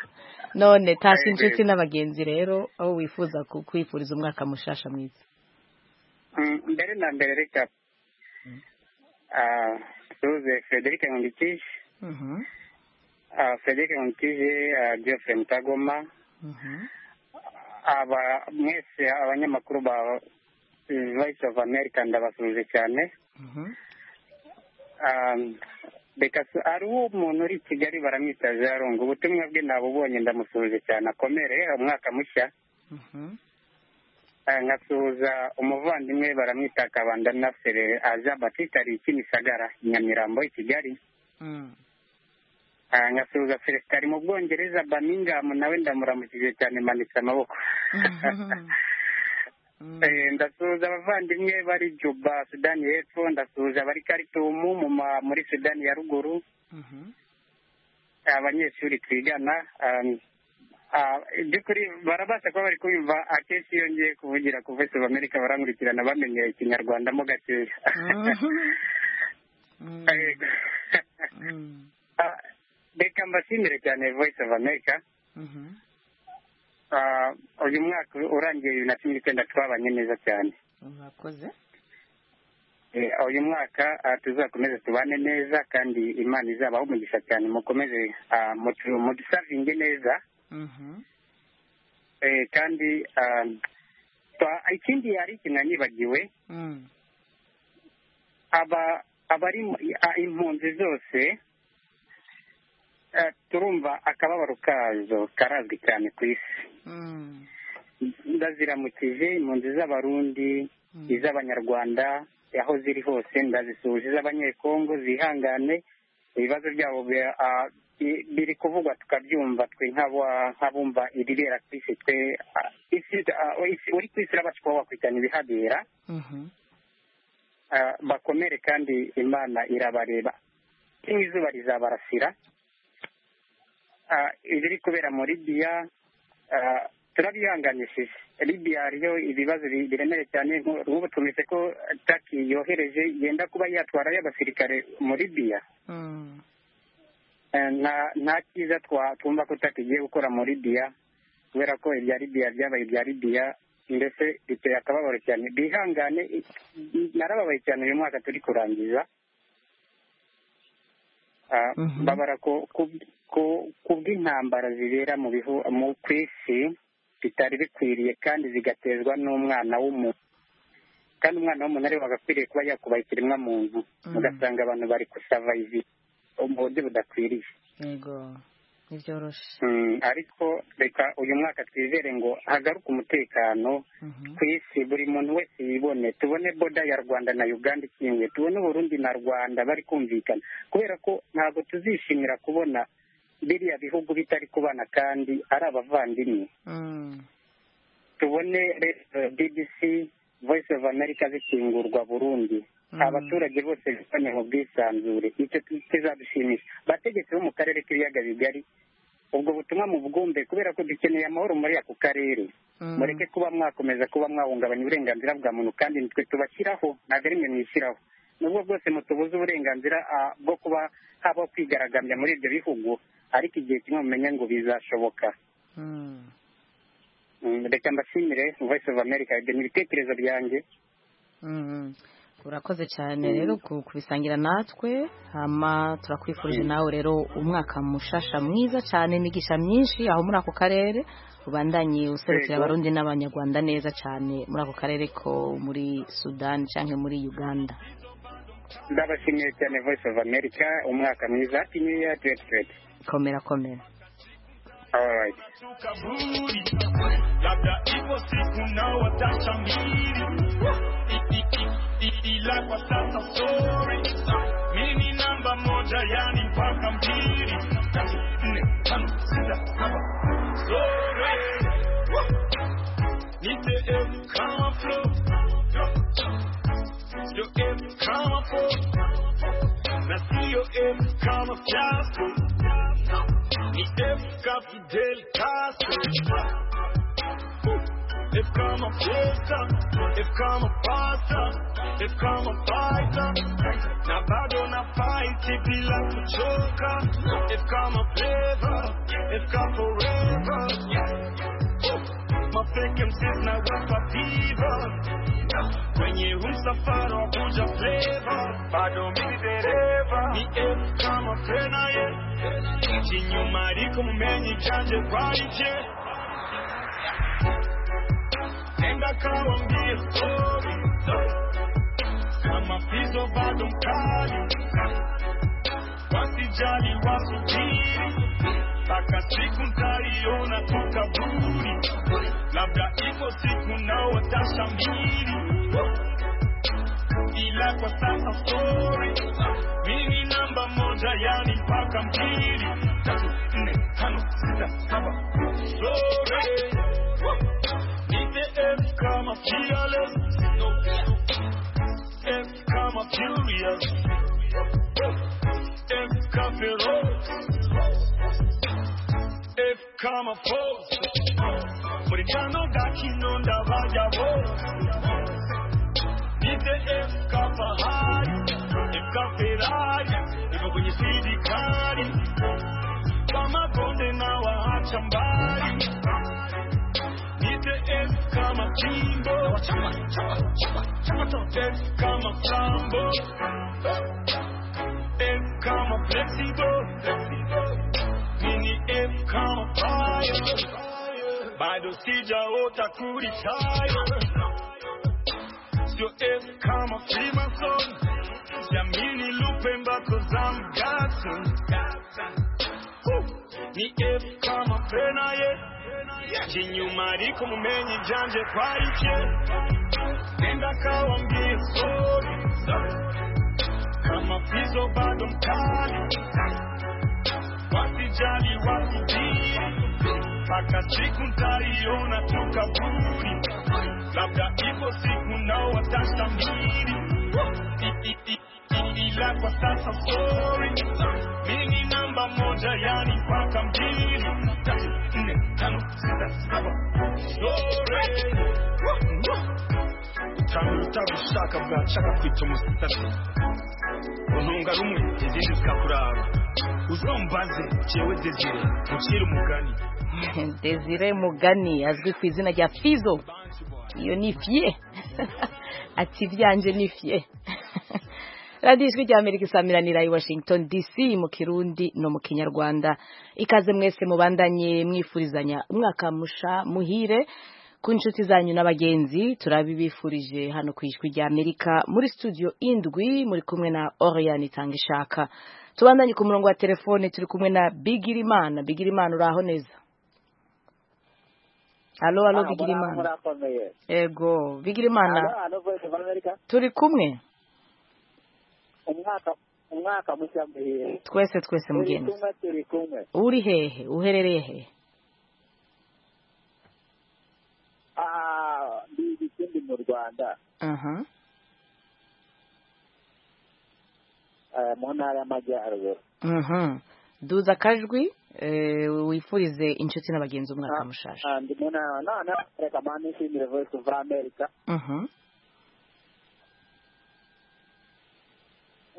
none tasha Eh, inshuti eh. n'abagenzi rero aho wifuza ku- kwifuriza umwaka mushasha mwiza Mm, mbere na mbere reka ah, tuze frederic nkundiki Mhm, ah, frederic nkundikije ah, geoffrey mutagoma mhm, aba mwese abanyamakuru ba voice of america ndabasuhuje cyane mhm. Ah, reka su- hariho umuntu uri i kigali baramwita jarungu ubutumwa bwe nabubonye ndamusuhuje cyane akomere umwaka mushya Mhm. nkasuhuza umuvandimwe baramwita kabandana ferere aja batita ari kimisagara nyamirambo i kigali Ah, nkasuhuza felesita ari mu bwongereza bamingamu nawe ndamuramukije cyane manitse amaboko Eh, ndasuhuza abavandimwe bari juba sudani y'epfo ndasuhuza abari karitumu mu ma- muri sudani ya ruguru abanyeshuri twigana um, ah, by'ukuri barabasha kuba bari kumva akenshi iyo ngiye kuvugira ku voice of america barankurikirana bamenye ikinyarwanda mo gakeya Yego. Ah, reka mbashimire cyane voice of america Ah, uyu mwaka urangiye bibiri na cumi n'icyenda twabanye neza cyane mwakoze Eh, uyu mwaka ah, tuzakomeze tubane neza kandi imana izabaho umugisha cyane mukomeze ah, mutu- mudusavinge neza Eh, kandi ah, twa- ikindi yari ikintu nibagiwe aba abari mu- ah, impunzi zose eh, turumva akababaro kazo karazwi cyane ku isi ndaziramukije impunzi z'abarundi iz'abanyarwanda aho ziri hose ndazisuhuje iz'abanyekongo zihangane ibibazo byabo bi- ah, bi- biri kuvugwa tukabyumva twe nk'aba- nk'abumva ibibera ku isi twe ah, isi- ah, isi- uri ku isi urabasha kuba wakurikirana ibihabera Ah, bakomere kandi imana irabareba kimwe izuba rizabarasira Ah, ibiri kubera mu libiya ah, turabyihanganishije libiya hariyo ibibazo bi- biremereye cyane nk'u- nk'ubu tumetse ko taki yohereje yenda kuba yatwarayo abasirikare mu libiya Eh, nta nta cyiza twa- twumva ko taki igiye gukora mu libiya kubera ko ibya libiya byabaye ibya libiya ndetse biteye akababaro cyane bihangane i- i- narababaye cyane uyu mwaka turi kurangiza Ah, babara ku ku- ku- ku bw'intambara zibera mu bihu mu ku isi bitari bikwiriye kandi zigatezwa n'umwana w'umuntu kandi umwana w'umuntu ariwe wagakwiriye kuba yakubaha ikiremwamuntu ugasanga abantu bari kusavayivi mu buryo budakwiriye yego ntibyoroshe Mm, ariko reka uyu mwaka twizere ngo hagaruke umutekano ku isi buri muntu wese yibone tubone boda ya rwanda na uganda ikingiye tubone uburundi na rwanda bari kumvikana kubera ko ntabwo tuzishimira kubona biriya bihugu bitari kubana kandi ari abavandimwe tubone rero bbc voice of america zikingurwa burundi abaturage bose bifanye mu bwisanzure icyo kizadushimisha bategetsi bo mu karere k'ibiyaga bigari ubwo butumwa mubwumve kubera ko dukeneye amahoro muri ako karere mureke kuba mwakomeza kuba mwahungabanya uburenganzira bwa muntu kandi nitwe tubashyiraho ntabwo ari mwe mwishyiraho nubwo bwose mutubuze uburenganzira ah, bwo kuba habaho kwigaragambya muri ibyo bihugu ariko igihe kimwe mumenye ngo bizashoboka Mm, reka mbashimire voice of america ibyo ni ibitekerezo byanjye Mm. urakoze cyane rero ku- kubisangira natwe hama turakwifurije nawe rero umwaka mushasha mwiza cyane imigisha myinshi aho muri ako karere ubandanye userukira Yego. abarundi n'abanyarwanda neza cyane muri ako karere ko muri sudani cyangwa muri uganda ndabashimiye cyane voice of america umwaka mwiza happy new year twenty twenty komera komera all right kaburi labda ipo siku na watachamiri ila kwa sasa sorry mimi ni namba moja yani mpaka mbili tatu nne tano sita saba sorry nite evu kama flow sio evu kama po na sio evu kama fiasko ni Efka Fidel Castro Efka mafuta Efka mapata Efka mapaita Na bado na fight bila kuchoka Efka mapeva Efka forever Mafeke msis na wapa diva Kwenye huu msafara wa kuja flavor Bado mimi dereva Ni Efka mapena yeah ikinyuma ariko mumenye cyanjye kwanje enda kawambie stori kama fizo bado mkali wasijali wasubiri mpaka siku ntaiona tu kaburi labda ipo siku nao watashamiri ila kwa sasa story mimi namba moja yani mpaka mbili tatu nne tano sita saba story nipe F kama fearless F kama furious F kama feroz F kama force muri tano ga kinonda bajya bose Nipe F kama Ferrari F kama Ferrari iko kwenye speed kali kama bonde na waacha mbali Nipe F kama Kimbo F kama Flambo F kama Flexible Mini F kama Fire bado sijaota kuritaya sio F kama Freemason jamini lupe mbako za mgato Woo! ni F kama penaye kinyuma riko mumenyi janje kwarike nenda kawambie sori kama pizo bado mkali wasijali wasubiri mpaka siku ntaiona tu kaburi labda ipo siku nao watashamiri I- i- i- i- ila kwa sasa sori mini namba moja yani mpaka mbili tatu nne tano sita saba sori utaruta ushaka bwacaka kwita umusitasi runtunga rumwe izindi zikakuraba uzombaze jewe desire mucire umugani Desire Mugani azwi ku izina rya Fizo iyo ni fye ati byanje ni fye radiyo ijwi rya amerika isamiranira i washington dc mu kirundi no mu kinyarwanda ikaze mwese mubandanye mwifurizanya umwaka musha muhire ku nshuti zanyu n'abagenzi turabibifurije hano ku ijwi rya amerika muri studio indwi muri kumwe na oriyani itanga ishaka tubandanye ku murongo wa telefone turi kumwe na bigirimana bigirimana uraho neza alo alo bigirimana murakomeye ego bigirimana Alo, alo, Voice of America. turi kumwe umwaka umwaka mushya muhire twese twese turi mugenzi kumwe turi kumwe uri hehe uherereye hehe Ah, ndi ikindi mu rwanda aha eh, mu ntara y'amajyaruguru mhm duza akajwi eh, wifurize inshuti n'abagenzi umwaka mushaje Ah, ndi mu ntara none reka mani nshimire voice of america mhm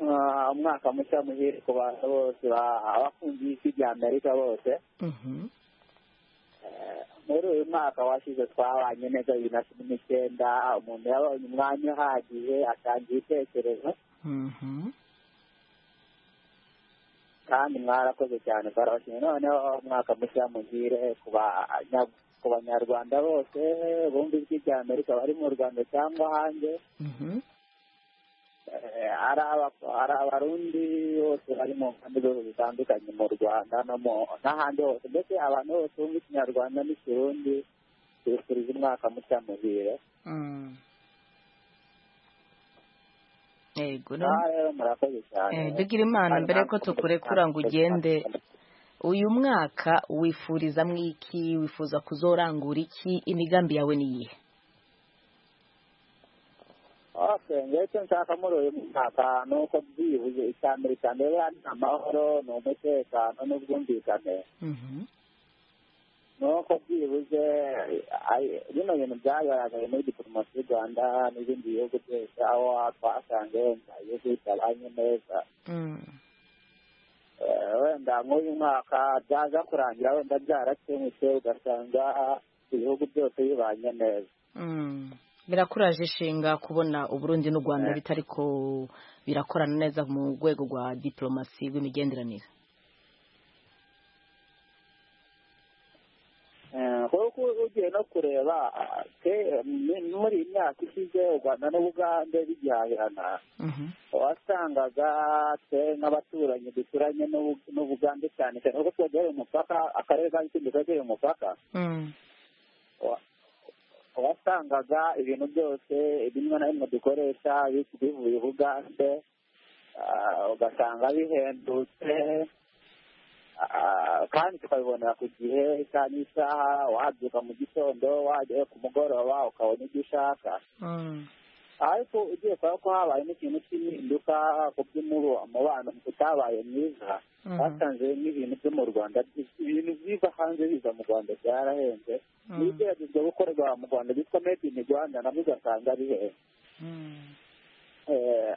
Ah, umwaka mushya muhire ku bantu bose ba- abakunzi y'isi rya amerika bose mhm muri uyu mwaka washize twabanye neza bibiri na cumi n'icyenda umuntu yabonye umwanya uhagije atanga ibitekerezo mhm kandi mwarakoze cyane twarabashimye noneho umwaka mushya muhire ku banya- ku banyarwanda bose bumva ijwi rya amerika bari mu rwanda cyangwa hanze mhm Eh, ari aba- ari abarundi bose bari mu mpande zose zitandukanye mu rwanda no mu- n'ahandi hose mbese abantu bose bumva ikinyarwanda n'ikirundi tubifurije umwaka mushya muhire Mm. ego none ngaha rero murakoze cyane Eh, Bigirimana mbere yuko tukurekura ngo ugende uyu mwaka wifuriza mwiki wifuza kuzorangura iki imigambi yawe ni iyihe Okay, njyewe icyo nshaka muri uyu mwaka ni uko byibuze icya mbere cya mbere buriya ni amahoro ni umutekano n'ubwumvikane Mhm. ni uko byibuze ari- bino bintu byagaragaye muri diporomasi y'u rwanda n'ibindi bihugu byose aho twasanze wenda ibihugu bitabanye neza Mm. Eh, wenda nk'uyu mwaka byaza kurangira wenda byarakemutse ugasanga ibihugu byose bibanye neza Mm. birakuraje ishinga kubona uburundi n'u rwanda Eh. bitari ko birakorana neza mu rwego rwa diplomasi rw'imigenderanire Eh, kuko ugiye no kureba ah, ke- m- muri iyi myaka ishize u rwanda n'ubugande bigihahirana Mhm. wasangaga twe nk'abaturanyi duturanye n'Ubu- n'ubugande cyane cyane kuko twegereye umupaka akarere ka kindi kegereye umupaka Mm. wa- wasangaga ibintu byose bimwe na bimwe dukoresha bivuye ubugande ugasanga bihendutse Ah, kandi tukabibonera ku gihe isaha n'isaha wabyuka mu gitondo wajyayo ku mugoroba ukabona ibyo ushaka ariko ugiye kureba ko habayemo ikintu cy'impinduka ku by'umubano utabaye mwiza basanze n'ibintu byo mu rwanda ibintu biva hanze biza mu rwanda byarahenze n'ibigeragezwa gukorerwa mu rwanda byitwa made in rwanda nabyo ugasanga bihenze Eh,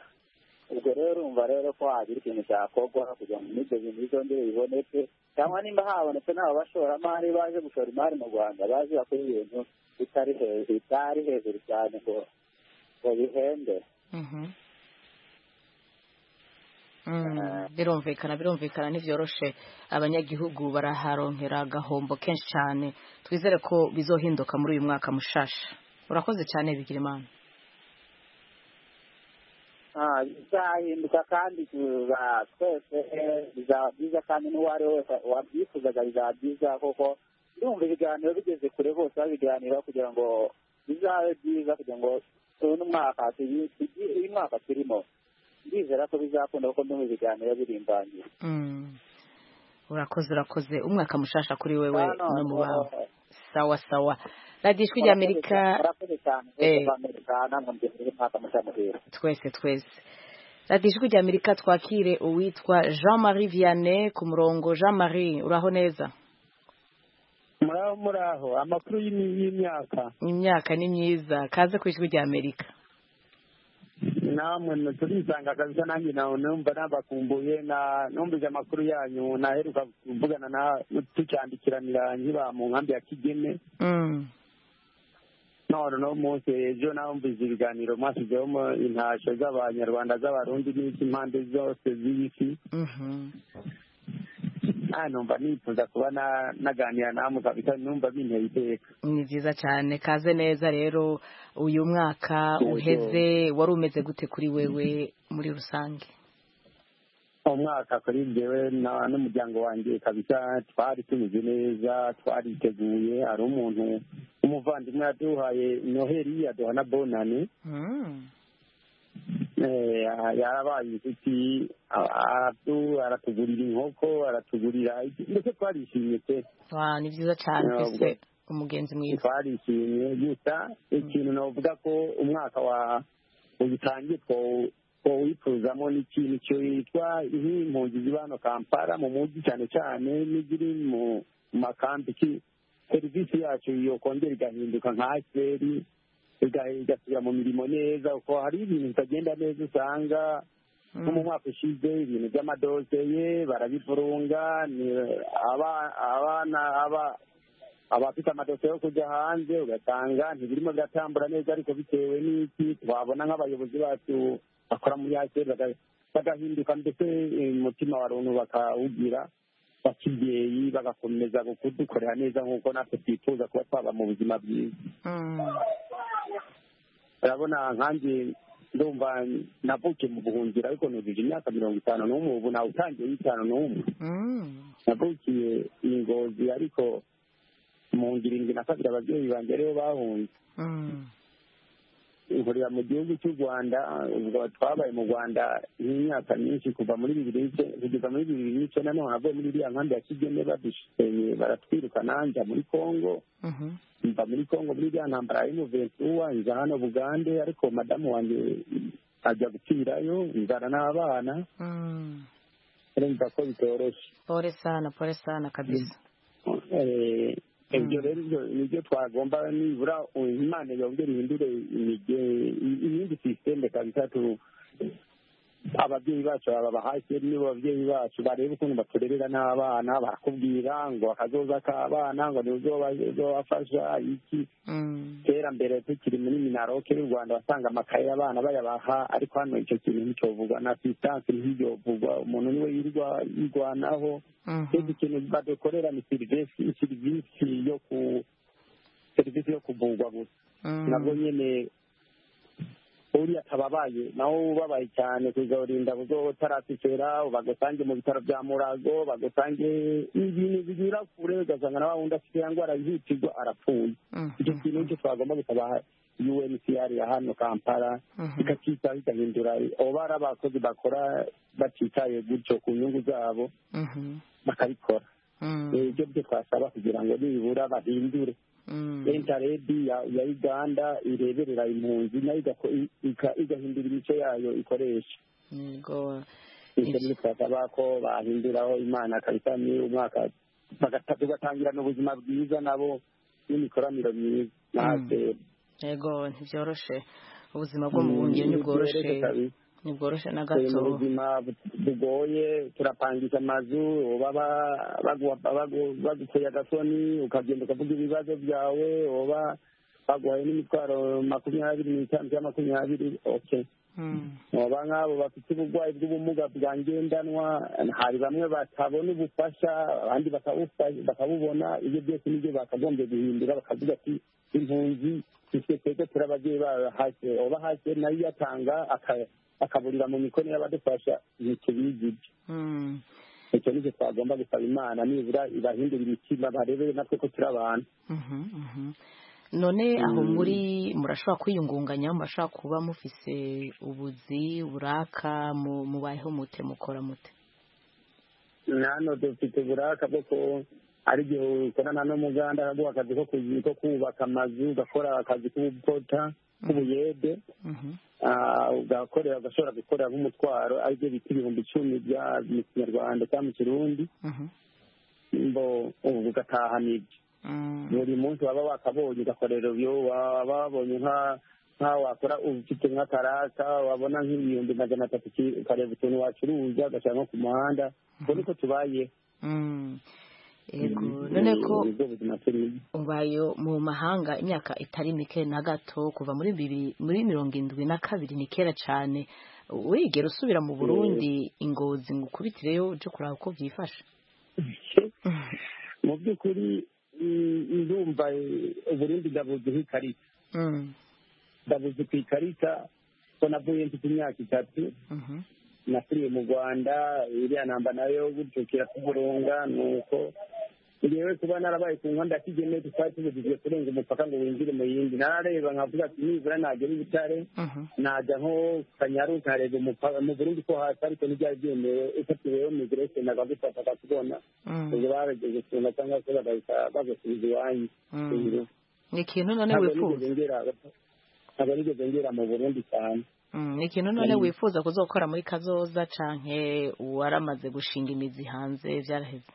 ubwo rero urumva rero ko hagira ikintu cyakorwa kugira ngo n'ibyo bintu bizongere biboneke cyangwa nimba habonetse n'aba bashoramari baje gushora imari mu rwanda baje bakora ibintu bitari hejuru bitari hejuru cyane ngo ngo bihende Mm, birumvikana birumvikana ntibyoroshe abanyagihugu baraharonkera agahombo kenshi cyane twizere ko bizohinduka muri uyu mwaka mushasha urakoze cyane bigirimana Ah, bizahinduka kandi tuza twese eh, bizaba byiza kandi n'uwo ari we wese wabyifuzaga bizaba byiza kuko ndumva ibiganiro bigeze kure bose babiganiraho kugira ngo bizabe byiza kugira ngo tubone umwaka tugi- tugi- uyu mwaka turimo ndizera ko bizakunda kuko ndumva ibiganiro birimbangiye Mm. urakoze urakoze umwaka mushasha kuri wewe Ah, no, no mu no, bawe sawa sawa radiyo ijwi rya amerika murakoze cyane Eh. mwese b'amerika namwongeye umwaka mushya muhira twese twese radiyo ijwi rya amerika twakire uwitwa jean marie vianney ku murongo jean marie uraho neza muraho muraho amakuru y'imi- y'imyaka imyaka ni myiza kaze ku ijwi rya amerika namwe mwe turisanga kabisa nanjye nawe numva nabakumbuye na numvise amakuru yanyu naheruka kuvugana na tucyandikiranira nkiba mu nkambi ya kigeme Mm. none uno munsi ejo namvise ibiganiro mwashyizeho mu- intashyo z'abanyarwanda z'abarundi n'impande zose z'isi Mhm. Ah, numva nifuza kuba na- naganira namwe kabisa numva binteye iteka ni byiza cyane kaze neza rero uyu mwaka Yego. uheze wari umeze gute kuri wewe muri rusange umwaka kuri njyewe na- n'umuryango wanjye kabisa twari tumeze neza twariteguye hari umuntu umuvandimwe yaduhaye noheli yaduha na bonane Mm. Eh, yarabaye inshuti a- aratu- aratugurira inkoko aratugurira iki- mbese twarishimye pe wa ni byiza cyane Ntabwo. mbese umugenzi mwiza twarishimye gusa ikintu navuga ko umwaka wa ugitangiye two- twawifuzamo n'ikintu cyitwa nk'impunzi ziba hano kampala mu mujyi cyane cyane n'iziri mu makambi ki- serivisi yacu yokongera igahinduka nka aseri igasubira mu mirimo neza kuko hari ibintu bitagenda neza usanga nko mu mwaka ushize ibintu by'amadosiye barabivurunga ni aba- abana aba- abafite amadosiye yo kujya hanze ugasanga ntibirimo biratambura neza ariko bitewe n'iki twabona nk'abayobozi bacu bakora muri aseri baga- bagahinduka ndetse eh, umutima wa runtu bakawugira bakibyeyi bagakomeza kudukorera neza nk'uko natwe twifuza kuba twaba mu buzima bwiza urabona nkanjye ndumva navukiye mu buhungiro ariko nujuje imyaka mirongo itanu n'umwe ubu nawe utangiye y'itanu n'umwe Mm. navukiye i ngozi ariko mu ngiri indwi na kabiri ababyeyi banjye aribo bahunze Mm. ihurira mu gihugu cy'u rwanda ubwo twabaye mu rwanda nk'imyaka myinshi kuva muri bibiri n'ice- kugeza muri bibiri n'icyenda noneho navuye muri iriya nkambi ya kigeme badusenye baratwirukana njya muri kongo Mhm. mva muri kongo muri iriya ntambara y'umuventuwa nza hano bugande ariko madamu wanjye ajya gupfirayo nzana n'abana Mm. urumva ko bitoroshye pole sana pole sana kabisa Eh, ibyo rero ibyo- nibyo twagomba nibura imana yongere ihindure imige- iyindi sisiteme kabisa tu ababyeyi bacu aba bahashye nibo babyeyi bacu barebe ukuntu baturerera n'abana barakubwira ngo akazoza k'abana ngo nizobafasha iki kera mbere tukiri muri minaroke y'u rwanda wasanga amakaye abana bayabaha ariko hano icyo kintu nticyovugwa na asistanse ntibyovugwa umuntu niwe yirwa- yirwanaho ikindi kintu badukorera ni serivisi serivisi yo ku serivisi yo kuvurwa gusa nabwo nyine uriya akaba abaye nawe ubabaye cyane kugaburinda kuko utaratikera bagusange mu bitaro bya murago bagusange ibintu binyura kure ugasanga na wa wundi afite ya ndwara yihutirwa arapfuye icyo kintu nicyo twagomba gutabaha UNCR ya hano Kampala ikakitaho igahindura abo bari abakozi bakora batitaye gutyo ku nyungu zabo bakabikora ibyo byo twasaba kugira ngo nibura bahindure leta redi ya uganda ireberera impunzi nayo igahindura imico yayo ikoresha ibyo ni twasaba ko bahinduraho imana kabisa ni umwaka tugatangirana ubuzima bwiza nabo n'imikoranire myiza natwe yego ntibyoroshe ubuzima bwo mu buhungiro ntibworoshe ntibworoshe na gato mu buzima bugoye turapangisha amazu baba bagukuye agasoni ukagenda ukavuga ibibazo byawe uba baguhaye n'imitwaro makumyabiri n'itanu cyangwa makumyabiri oke baba nk'abo bafite uburwayi bw'ubumuga bwa ngendanwa hari bamwe batabona ubufasha abandi bakabubona ibyo byose nibyo bakagombye guhindura bakavuga ati impunzi twe twese turi ababyeyi babo hake oba hake nayo iyatanga akaburira mu mikono y'abadufasha ntitubigije icyo nicyo twagomba gusaba imana nibura ibahindura imitima barebere natwe ko turi abantu none aho muri murashobora kwiyungunganya murashobora kuba mufise ubuzi buraka mubayeho mute mukora mute hano dufite uburaka bwo ko ari igihe ukorana n'umuganda akaguha akazi ko kubaka amazu ugakora akazi k'ubukota k'ubuyede ugakorera ugashobora gukorera nk'umutwaro aribyo bita ibihumbi icumi bya mu kinyarwanda cyangwa mu kirundi ugatahana ibyo buri munsi waba wakabonye ugakorera ibyo waba wabonye nka wakora ufite nk'akaraka wabona nk'ibihumbi magana atatu ukareba utuntu wacuruza ugashyira nko ku muhanda ubwo niko tubayeho yego none ko ubaye mu mahanga imyaka itari mike na gato kuva muri bibiri muri mirongo irindwi na kabiri ni kera cyane wigera usubira mu burundi ingozi ngo ukubitireyo ujye kureba uko byifashe mu by'ukuri ndumva uburundi ndabuzi nk'ikarita ndabuzi ku ikarita ko navuye mfite imyaka itatu nasiriye mu rwanda iriya namba nayo gutyo kiratuburunga ni uko ngewe kuba narabaye ku nkonda kigenewe tukaba tubujijwe kurenga umupaka ngo winjire mu yindi narareba nkavuga ati nibura nagera i butare najya nko kanyaru nkareba mu burundi ko hasi ariko ntibyari byemewe ifatiweho migirese nagagufata akakubona ubwo barageze kunga cyangwa se bagahita bagusubiza iwanyu ni ikintu none wifuza ntabwo nigeze ngera mu burundi cyane ni ikintu none wifuza kuzokora muri kazoza canke waramaze gushinga imizi hanze byaraheze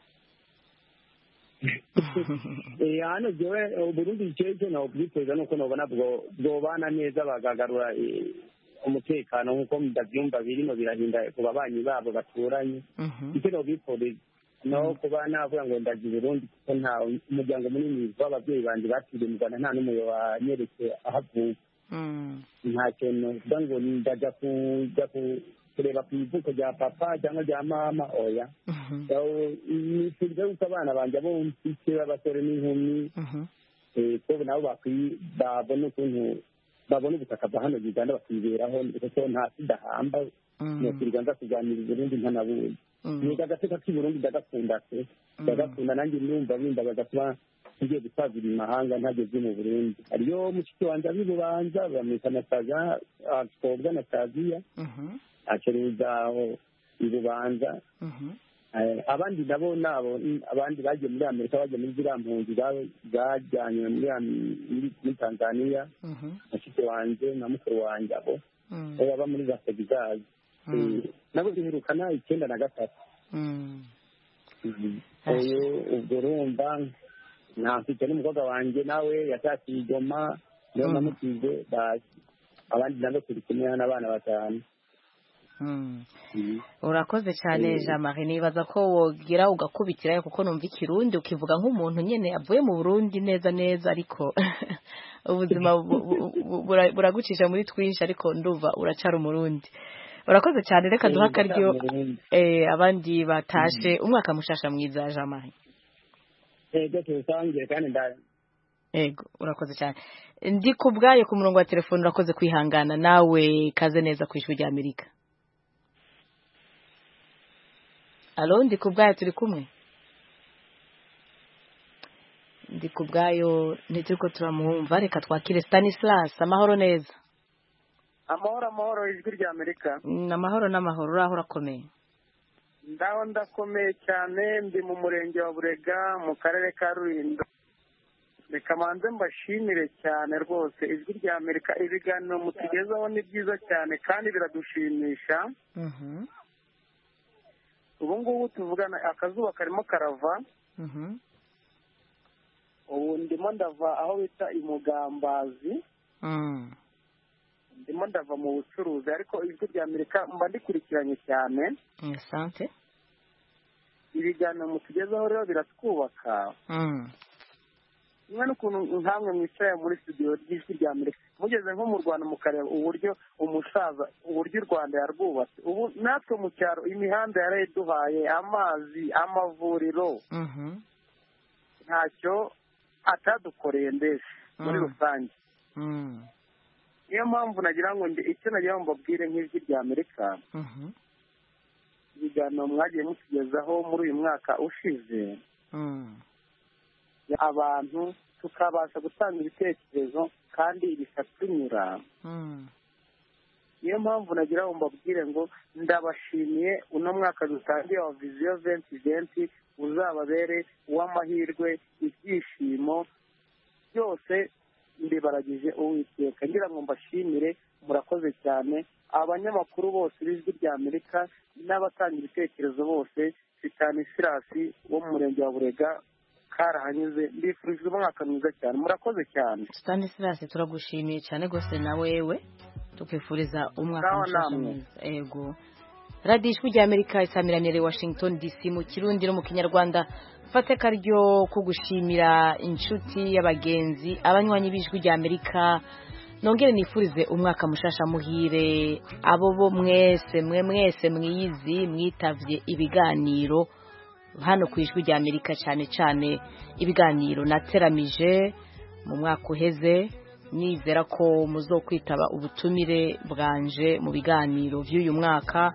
hano jewe uburundi jeje nawe bwifuza nuko nobona bwobana neza bagagarura umutekano nk'uko ndavyumva birimo birahinda ku babanyi babo baturanye icyo nobifuriza no kuba navuga ngo ndaje Burundi kuko nta umuryango munini w'ababyeyi banje batiriye mu Rwanda nta n'umwe wanyeretse ahavuka nta kintu kuvuga ngo ndajya kujya kureba ku ivuko rya papa cyangwa rya mama oya nifuriza yuko abana banjye abo mfite b'abasore n'inkumi ko nabo babona ukuntu babona ubutaka bwa hano Uganda bakiberaho kuko nta sidahamba nifuriza nza kuganira Burundi nkanabuye niga agateka k'i Burundi ndagakunda se ndagakunda nanjye ndumva bindagaza kuba ngiye gusazira imahanga ntageze mu burundi hariyo mushiki wanjye azi urubanza bamwita nasaza twobwa nasaziya acuruza ibubanza abandi nabo nabo abandi bagiye muri amerika bagiye muri ziriya mpunzi zajyanywe muri tanzaniya mushiki wanjye na mukuru wanjye abo baba muri za segizazi nabo biherukana icyenda na gatatu uyu ubwo urumva nafite n'umukobwa wanjye nawe yashakira igoma niyo namutize basi abandi nabo turi kumwe n'abana batanu urakoze cyane jean marie nibaza ko wogira ugakubitirayo kuko numva ikirundi ukivuga nk'umuntu nyine avuye mu burundi neza neza ariko ubuzima buragucisha muri twinshi ariko nduva uracara umurundi urakoze cyane reka duha akaryo abandi batashe umwaka mushasha mwiza jean marie ego tuwusangire kandi yego urakoze cyane ndi ku bwayo ku murongo wa telefone urakoze kwihangana nawe kaze neza ku ijwi ry'amerika alo ndi ku bwayo turi kumwe ndi ku bwayo ntituri ko turamuhumva reka twakire stanislas amahoro neza amahoro amahoro ijwi rya amerika ni amahoro n'amahoro uraho urakomeye ndaho ndakomeye cyane ndi mu murenge wa burega mu karere ka rulindo reka manze mbashimire cyane rwose ijwi rya amerika ibiganiro mutugezaho ni byiza cyane kandi biradushimisha ubu ngubu tuvugana akazuba karimo karava ubu ndimo ndava aho bita imugambazi ndimo ndava mu bucuruzi ariko ijwi rya amerika mba ndikurikiranye cyane sante ibiganiro mutugezaho rero biratwubaka kimwe n'ukuntu nkamwe mwicaye muri studio ry'ijwi rya amerika mugeze nko mu rwanda mukareba uburyo umusaza uburyo u rwanda yarwubatse ubu natwe mu cyaro imihanda yaraye duhaye amazi amavuriro ntacyo atadukoreye mbese muri rusange niyo mpamvu nagira ngo icyo nagira ngo mbabwire nk'ijwi rya amerika ibiganiro mwagiye mutugezaho muri uyu mwaka ushize abantu tukabasha gutanga ibitekerezo kandi bikatunyura niyo mpamvu nagira ngo mbabwire ngo ndabashimiye uno mwaka dutangiye wa viziyo venti venti uzababere uw'amahirwe ibyishimo byose mbibaragije uwiteka ngira ngo mbashimire murakoze cyane abanyamakuru bose b'ijwi rya amerika n'abatanga ibitekerezo bose sitanisirasi wo mu murenge wa burega karahanyuze mbifurije umwaka mwiza cyane murakoze cyane stanislas turagushimiye cyane rwose na wewe tukwifuriza umwaka mushasha mwiza yego radiyo ijwi rya amerika isamiranyere washington dc mu kirundi no mu kinyarwanda mfate akaryo ko gushimira inshuti y'abagenzi abanywanyi b'ijwi rya amerika nongere nifurize umwaka mushasha muhire abo bo mwese mwe mwese mwiyizi mwitavye ibiganiro hano ku ijwi rya amerika cyane cyane ibiganiro nateramije mu mwaka uheze nizera ko muzo kwitaba ubutumire bwanje mu biganiro by'uyu mwaka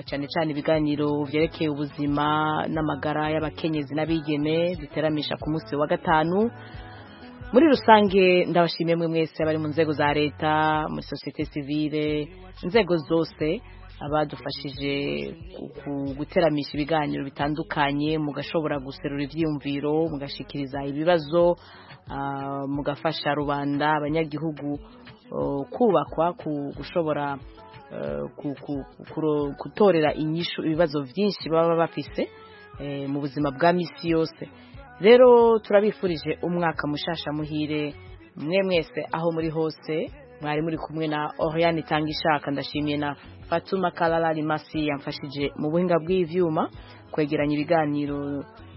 cyane cyane ibiganiro byerekeye ubuzima n'amagara y'abakenyezi n'abigeme biteramisha ku munsi wa gatanu muri rusange ndabashimiye mwe mwese abari mu nzego za leta muri sosiyete sivire inzego zose abadufashije guteramisha ibiganiro bitandukanye mugashobora guserura ibyiyumviro mugashikiriza ibibazo mugafasha rubanda abanyagihugu kubakwa gushobora gutorera inyishu ibibazo byinshi baba bafise mu buzima bwa misi yose rero turabifurije umwaka mushasha muhire mwe mwese aho muri hose mwari muri kumwe na Oriane itanga ishaka ndashimiye na Fatuma Kalalali Masi yamfashije mu buhinga bw'ivyuma kwegeranya ibiganiro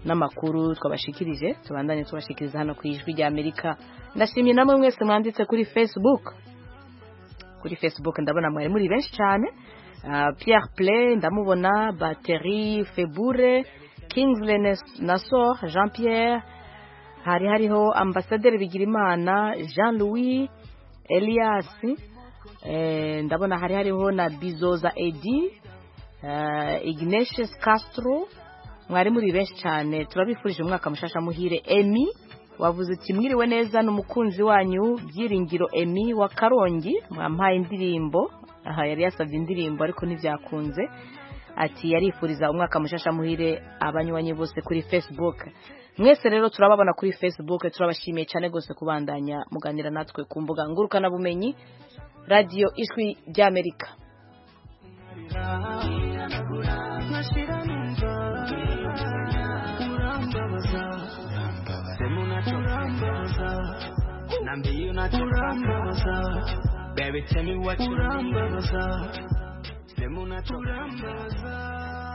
n'amakuru twabashikirije tubandanye tubashikiriza hano ku ijwi rya Amerika ndashimiye namwe mwese mwanditse kuri Facebook kuri Facebook ndabona mwari muri benshi cyane uh, Pierre Play ndamubona Batterie Febure Kingsley Nassor Jean Pierre hari hariho ambasaderi Bigirimana Jean Louis Elias ndabona hari hariho na bizoza edi Ignatius Castro mwari muri benshi cyane turabifurije umwaka mushasha muhire emi wavuze uti mwiriwe neza n'umukunzi wanyu byiringiro emi wa karongi mwampaye indirimbo aha yari yasabye indirimbo ariko ntibyakunze ati yarifuriza umwaka mushasha muhire abanywanyi bose kuri facebook mwese rero turababona kuri facebook turabashimiye cyane rwose kubandanya muganira natwe ku mbuga ngurukanabumenyi radiyo ijwi ry'amerika Baby, tell me what you Urambaza.